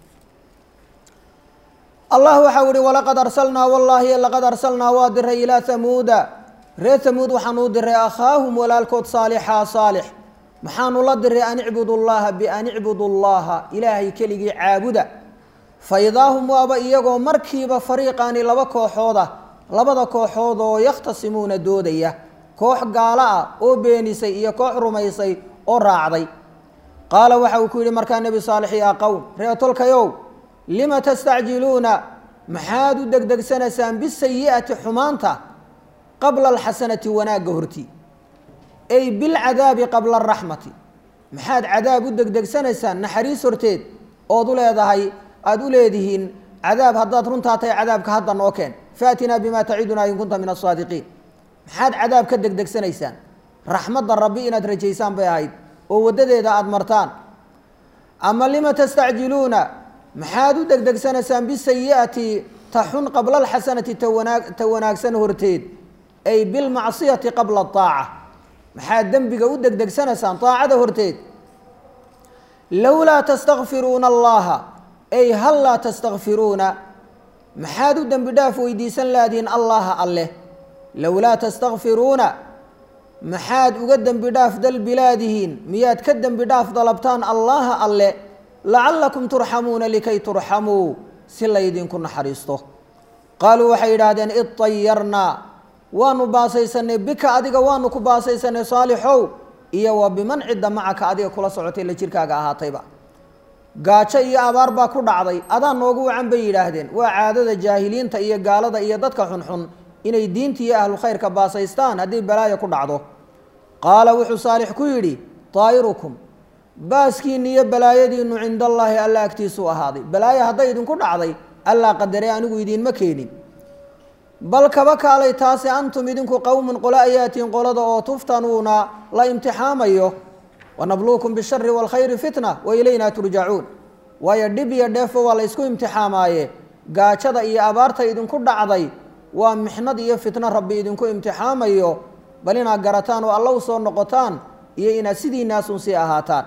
allah waxau ihi walaqad arsalnaa wallaahi laqad arsalnaa waa diray ilaa hamuuda reer hamuud waxaanu u diray akhaahum walaalkood saalixaa saalix maxaanu la diray an icbudu llaha bian icbudu llaha ilaahay keligii caabuda fa idaahum waaba iyagoo markiiba fariiqaani laba kooxooda labada kooxood oo yakhtasimuuna doodaya koox gaalo ah oo beenisay iyo koox rumaysay oo raacday qaala waxa uu ku yidhi markaa nebi saalix yaa qowm reetolkayow lima tastacjiluuna maxaad u degdegsanaysaan bisayi'ati xumaanta qabla alxasanati wanaagga hortii ay bilcadaabi qabla araxmati maxaad cadaab u degdegsanaysaan naxariis horteed ood u leedahay aada u leedihiin cadaab haddaad runtaa tahay cadaabka hadda noo keen faatinaa bimaa tacidunaa in kunta min asaadiqiin maxaad cadaab ka degdegsanaysaan raxmadda rabbi inaad rajaysaan bay ahayd oo waddadeeda aada martaan ama lima tastacjiluuna maxaad u degdegsanaysaan bisayi'ati ta xun qabla alxasanati tawanaag ta wanaagsan horteed ay bilmacsiyati qabla aaca maxaad dembiga u degdegsanaysaan aacada horteed lowlaa tastakfiruuna allaha ay hal laa tastakfiruuna maxaad u dembi dhaaf weydiisan laadiin allaha alleh lowlaa tastakfiruuna maxaad uga dembi dhaaf dalbilaadihiin miyaad ka dembi dhaaf dalabtaan allaha alle lacallakum turxamuuna likay turxamuu si laydinku naxariisto qaaluu waxay yidhaahdeen idayarnaa waanu baasaysanay bika adiga waanu ku baasaysanay saalixow iyo wa biman cidda macaka adiga kula socotay la jirkaaga ahaatayba gaajo iyo abaar baa ku dhacday adaa noogu wacan bay yidhaahdeen waa caadada jaahiliinta iyo gaalada iyo dadka xunxun inay diinta iyo ahlu khayrka baasaystaan haddii balaaya ku dhacdo qaala wuxuu saalix ku yidhi daa'irukum baaskiinni iyo balaayadiinnu cinda allaahi alla agtiisuu ahaaday balaayo hadday idinku dhacday allaa qadaree anigu idiinma keenin bal kaba kaalay taase antum idinku qowmun qolo ayaatiin qolada oo tuftanuuna la imtixaamayo wanabluukum bishari waalkhayri fitna wa ilaynaa turjacuun waayo dhib iyo dheefo waa la ysku imtixaamaaye gaajada iyo abaarta idinku dhacday waa mixnad iyo fitno rabbi idinku imtixaamayo bal inaad garataan oo alla u soo noqotaan iyo inaad sidiinaasun sii ahaataan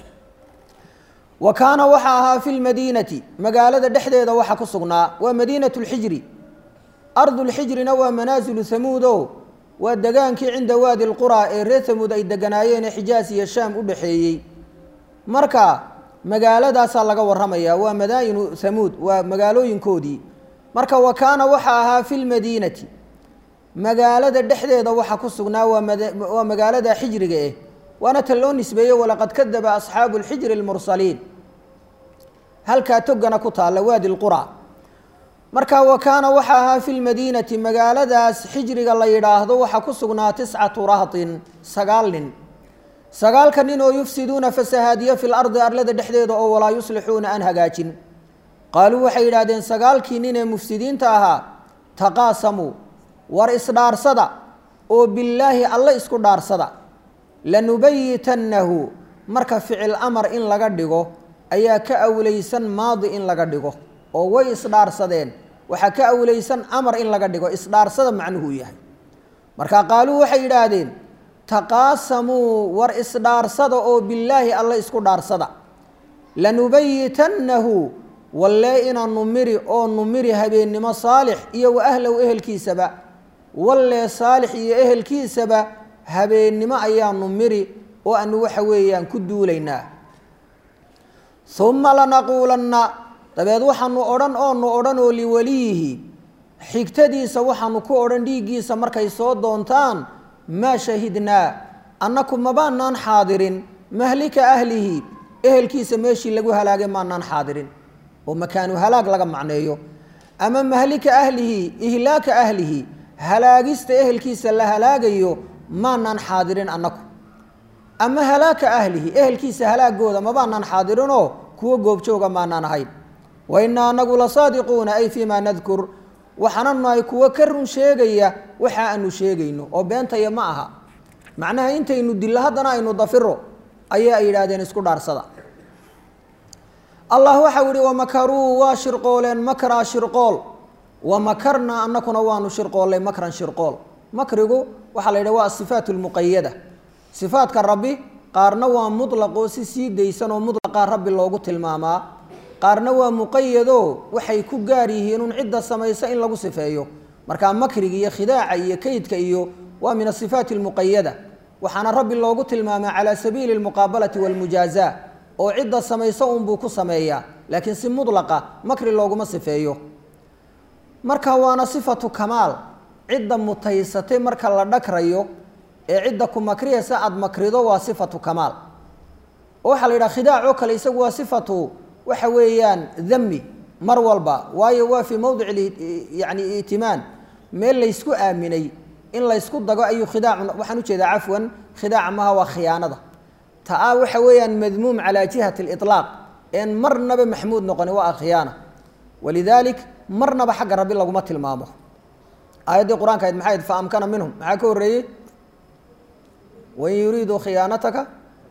wa kaana waxa ahaa fi lmadiinati magaalada dhexdeeda waxa ku sugnaa waa madiinat lxijri ardulxijrina waa manaasilu hamuud o waa degaankii cinda waadi lquraa ee reer hamuud ay deganaayeen ee xijaas iyo shaam u dhexeeyey marka magaaladaasaa laga waramayaa waa madaayinu hamuud waa magaalooyinkoodii marka wa kaana waxa ahaa fi lmadiinati magaalada dhexdeeda waxa ku sugnaa waa magaalada xijriga eh waana ta loo nisbeeye walaqad kadaba asxaabu lxijri lmursaliin halkaa togana ku taalla waadi lqura marka wa kaana waxa ahaa fi lmadiinati magaaladaas xijriga la yidhaahdo waxaa ku sugnaa tiscatu rahtin sagaal nin sagaalka nin oo yufsiduuna fasahaadiya fi lardi arlada dhexdeeda oo walaa yuslixuuna aan hagaajin qaaluu waxay yidhahdeen sagaalkii nin ee mufsidiinta ahaa taqaasamuu war isdhaarsada oo billaahi alle isku dhaarsada lanubayitannahu marka ficil amar in laga dhigo ayaa ka awlaysan maadi in laga dhigo oo way isdhaarsadeen waxaa ka awlaysan amar in laga dhigo isdhaarsada macnuhuu yahay marka qaaluu waxay yidhaahdeen taqaasamuu war isdhaarsada oo billaahi alle isku dhaarsada lanubayitannahu wallee inaanu miri oo nu miri habeennimo saalix iyo wa ahlow ehelkiisaba wallee saalix iyo ehelkiisaba habeennimo ayaanu miri oo aanu waxa weeyaan ku duulaynaa uma lanaquulanna dabeed waxaanu odhan oonu odhan oo liwaliyihi xigtadiisa waxaanu ku odhan dhiiggiisa markay soo doontaan maa shahidnaa annaku mabaanaan xaadirin mahlika ahlihi ehelkiisa meeshii lagu halaagay maanaan xaadirin oo makaanu halaag laga macneeyo ama mahlika ahlihi ihlaaka ahlihi halaagista ehelkiisa la halaagayo maanaan xaadirin annaku ama halaaka ahlihi ehelkiisa halaagooda mabaanaan xaadirinoo kuwo goobjooga maanaan ahayn wa innaa anagu la saadiquuna ay fii maa nadkur waxaana nahay kuwo ka run sheegaya waxa aanu sheegayno oo beentaya ma aha macnaha intaynu dillo haddana aynu dafiro ayaa ay yidhaahdeen isku dhaarsada allah waxau yihi wamakaruu waa shirqooleen makraa shirqool wamakarnaa annakuna waanu shirqoollay makran shirqool makrigu waxaa la yidhaha waa asifaat lmuqayada sifaadka rabbi qaarna waa mutlaqoo si sii daysan oo mutlaqaa rabbi loogu tilmaamaa qaarna waa muqayadoo waxay ku gaar yihiin un cidda samaysa in lagu sifeeyo markaa makriga iyo khidaaca iyo kaydka iyo waa min asifaati almuqayada waxaana rabbi loogu tilmaamaa calaa sabiili almuqaabalati walmujaazaa oo cidda samaysa unbuu ku sameeyaa laakiin si mutlaqa makri looguma sifeeyo marka waana sifatu kamaal cidda mutaysatay marka la dhagrayo ee cidda ku makriyaysa aada makrido waa sifatu kamaal oo waxaa la yidhaha khidaac oo kale isagu waa sifatu waxa weeyaan dami mar walba waayo waa fii mowdic yani itimaan meel laysku aaminay in laysku dago ayuu khidaacu waxaan ujeedaa cafwan khidaaca maha waa khiyaanada taa waxa weeyaan madmuum calaa jihati aliطlaaq een marnaba maxmuud noqoni waa khiyaana walidaalik marnaba xagga rabbi laguma tilmaamo aayaddii qur-aanka ayd maxay ayd fa amkana minhum maxaa ka horreeyey wain yuriiduu khiyaanataka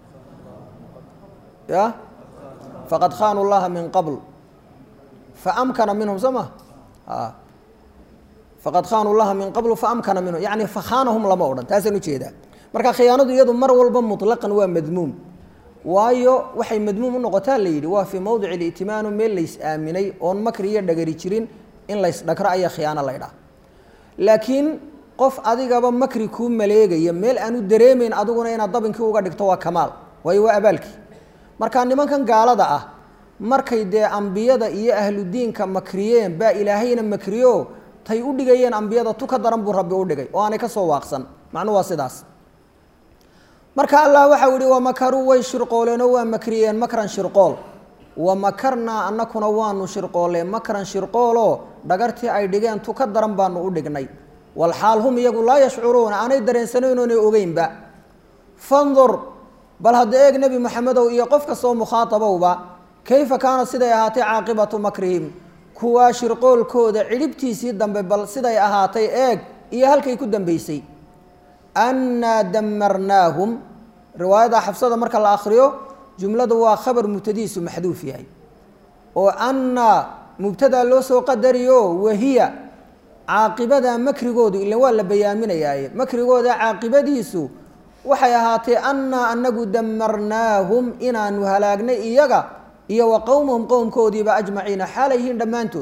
ya faqad khaanuu llaha min qabl faamkana minhum soo ma a faqad khaanuu llaha min qablu faamkana minhum yani fakhaanahum lama odhan taasaan ujeedaa marka khiyaanadu iyadu mar walba mutlaqan waa madmuum waayo waxay madmuum u noqotaa la yidhi waa fii mowdic itimaanu meel lays aaminay oon makri iyo dhagari jirin in lays dhagro ayaa khiyaano laydhaha laakiin qof adigaba makri kuu maleegaya meel aanu dareemayn adiguna inaad dabinkii uga dhigto waa kamaal waayo waa abaalkii marka nimankan gaalada ah markay dee ambiyada iyo ahludiinka makriyeen baa ilaahayna makriyo tay u dhigayeen ambiyada tu ka daran buu rabbi u dhigay oo aanay ka soo waaqsan macnuu waa sidaas marka allah waxau yihi wamakaruu way shirqooleenoo waa makriyeen makran shirqool wamakarnaa annakuna waanu shirqooleen makran shirqooloo dhagartii ay dhigeen tu ka daran baanu u dhignay walxaal hum iyagu laa yashcuruuna aanay dareensanayn oonay ogeynba fandur bal hadda eeg nebi moxamedow iyo qof kastoo mukhaatabowba kayfa kaana siday ahaatay caaqibatu makrihim kuwaa shirqoolkooda cidhibtiisii dambe bal siday ahaatay eeg iyo halkay ku dambeysay annaa damarnaahum riwaayada xafsada marka la akriyo jumladu waa khabar mubtadiisu maxduuf yahay oo annaa mubtadaa loo soo qadariyo wahiya caaqibada makrigoodu ilan waa la bayaaminayaaye makrigooda caaqibadiisu waxay ahaatay annaa anagu damarnaahum inaanu halaagnay iyaga iyo wa qowmahum qowmkoodiiba ajmaciina xaalay yihiin dhammaantood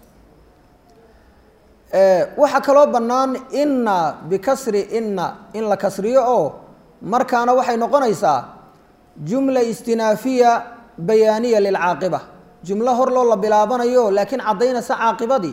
waxaa kaloo bannaan inna bikasri inna in la kasriyo oo markaana waxay noqonaysaa jumla istinaafiya bayaaniya lilcaaqiba jumlo hor loo la bilaabanayo laakiin caddaynaysa caaqibadii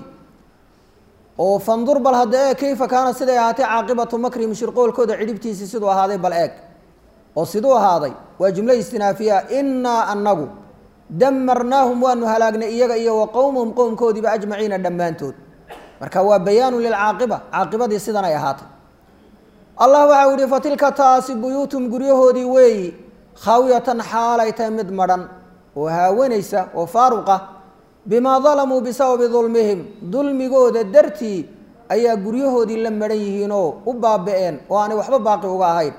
oo fandur bal hadda eeg kayfa kaana siday ahaatay caaqibatu makrihim shirqoolkooda cidhibtiisii siduu ahaaday bal eeg oo siduu ahaaday waa jumlo istinaafiya innaa annagu damarnaahum waanu halaagnay iyaga iyo wa qowmahum qowmkoodiiba ajmaciina dhammaantood marka waa bayaanu lilcaaqiba caaqibadii sidan ay ahaatay allah waxau yihi fatilka taasi buyuutum guryahoodii weeyi khaawiyatan xaalay tahay mid madhan oo haawanaysa oo faaruqa bimaa dalamuu bisababi dulmihim dulmigooda dartii ayaa guryahoodii la madhan yihiinoo u baaba-een oo aanay waxba baaqi uga ahayn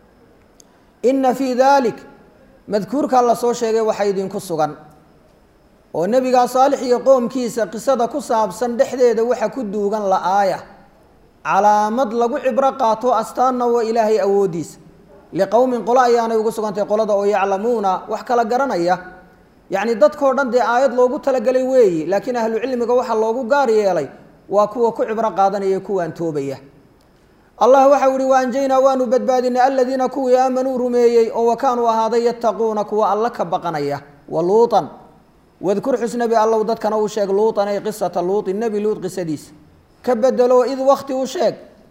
inna fii dalik madkuurkaa la soo sheegay waxaa idinku sugan oo nebigaa saalix iyo qoomkiisa qisada ku saabsan dhexdeeda waxa ku duugan la-aaya calaamad lagu cibro qaato astaanna waa ilaahay awooddiisa liqowmin qolo ayaanay ugu sugantay qolada oo yaclamuuna wax kala garanaya yacni dadkao dhan dee aayad loogu talagelay weeyi laakiin ahlu cilmiga waxaa loogu gaar yeelay waa kuwa ku cibro qaadanaya kuwaan toobaya allah waxau yihi waanjaynaa waanu badbaadinay aladiina kuwii aamanuu rumeeyey oo wakaanuu ahaaday yattaquuna kuwa alla ka baqanaya wa luutan wadkur xus nebi allow dadkana uu sheeg luutan ay qisata luuti nebi luut qisadiisa ka bedelo id wakti u sheeg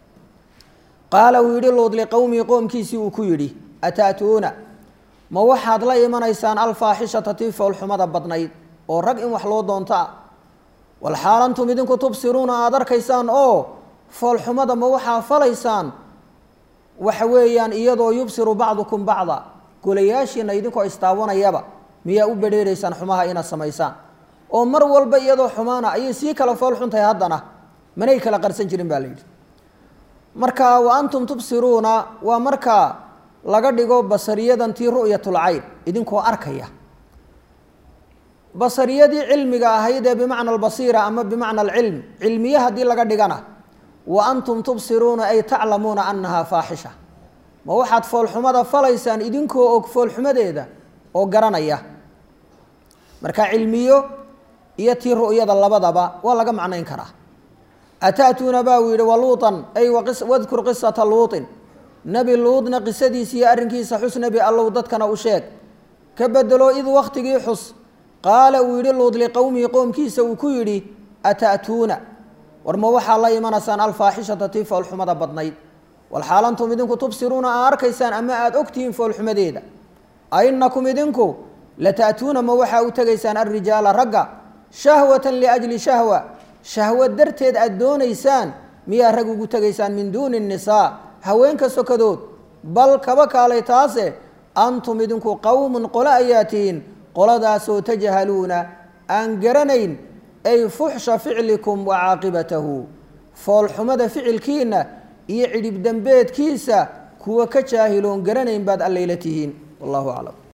qaala uu yidhi luud liqowmihi qoomkiisii uu ku yidhi ataatuuna ma waxaad la imanaysaan alfaaxishata tii foolxumada badnayd oo rag in wax loo doonto ah walxaal antum idinku tubsiruuna aada arkaysaan oo foolxumada ma waxaa falaysaan waxa weeyaan iyadoo yubsiru bacdukum bacda golayaashiina idinkoo istaawanayaba miyaa u bedheeraysaan xumaha inaad samaysaan oo mar walba iyadoo xumaana ayay sii kala fool xuntahay haddana manay kala qarsan jirin baa la yidhi marka wa antum tubsiruuna waa marka laga dhigo basariyadan tii ru'yatulcayn idinkoo arkaya basariyadii cilmiga ahayd ee bimacna albasiira ama bimacna alcilm cilmiye haddii laga dhigana wa antum tubsiruuna ay taclamuuna annahaa faaxisha ma waxaad foolxumada falaysaan idinkoo og foolxumadeeda oo garanaya marka cilmiyo iyo tii ru'yada labadaba waa laga macnayn karaa ata'tuuna baa uu yidhi waluutan ay wadkur qisata luutin nebi luudna qisadiisa iyo arrinkiisa xus nebi allow dadkana u sheeg ka bedelo id wakhtigii xus qaala uu yidhi luud liqowmihi qoomkiisa uu ku yidhi ata'tuuna war ma waxaa la imanaysaan alfaaxishata tii foolxumada badnayd walxaalantum idinku tubsiruuna aa arkaysaan ama aada ogtihiin foolxumadeeda ainakum idinku lata'tuuna ma waxaa u tegaysaan alrijaala ragga shahwatan liajli shahwa shahwo darteed aada doonaysaan miyaa rag ugu tegaysaan min duuni nnisaa haweenka sokadood bal kaba kaalay taase antum idinku qowmun qolo ayaa tihiin qoladaasoo tajhaluuna aan garanayn ay fuxsha ficlikum wa caaqibatahu foolxumada ficilkiina iyo cidhib dembeedkiisa kuwa ka jaahiloon garanayn baad allayla tihiin wallahu aclam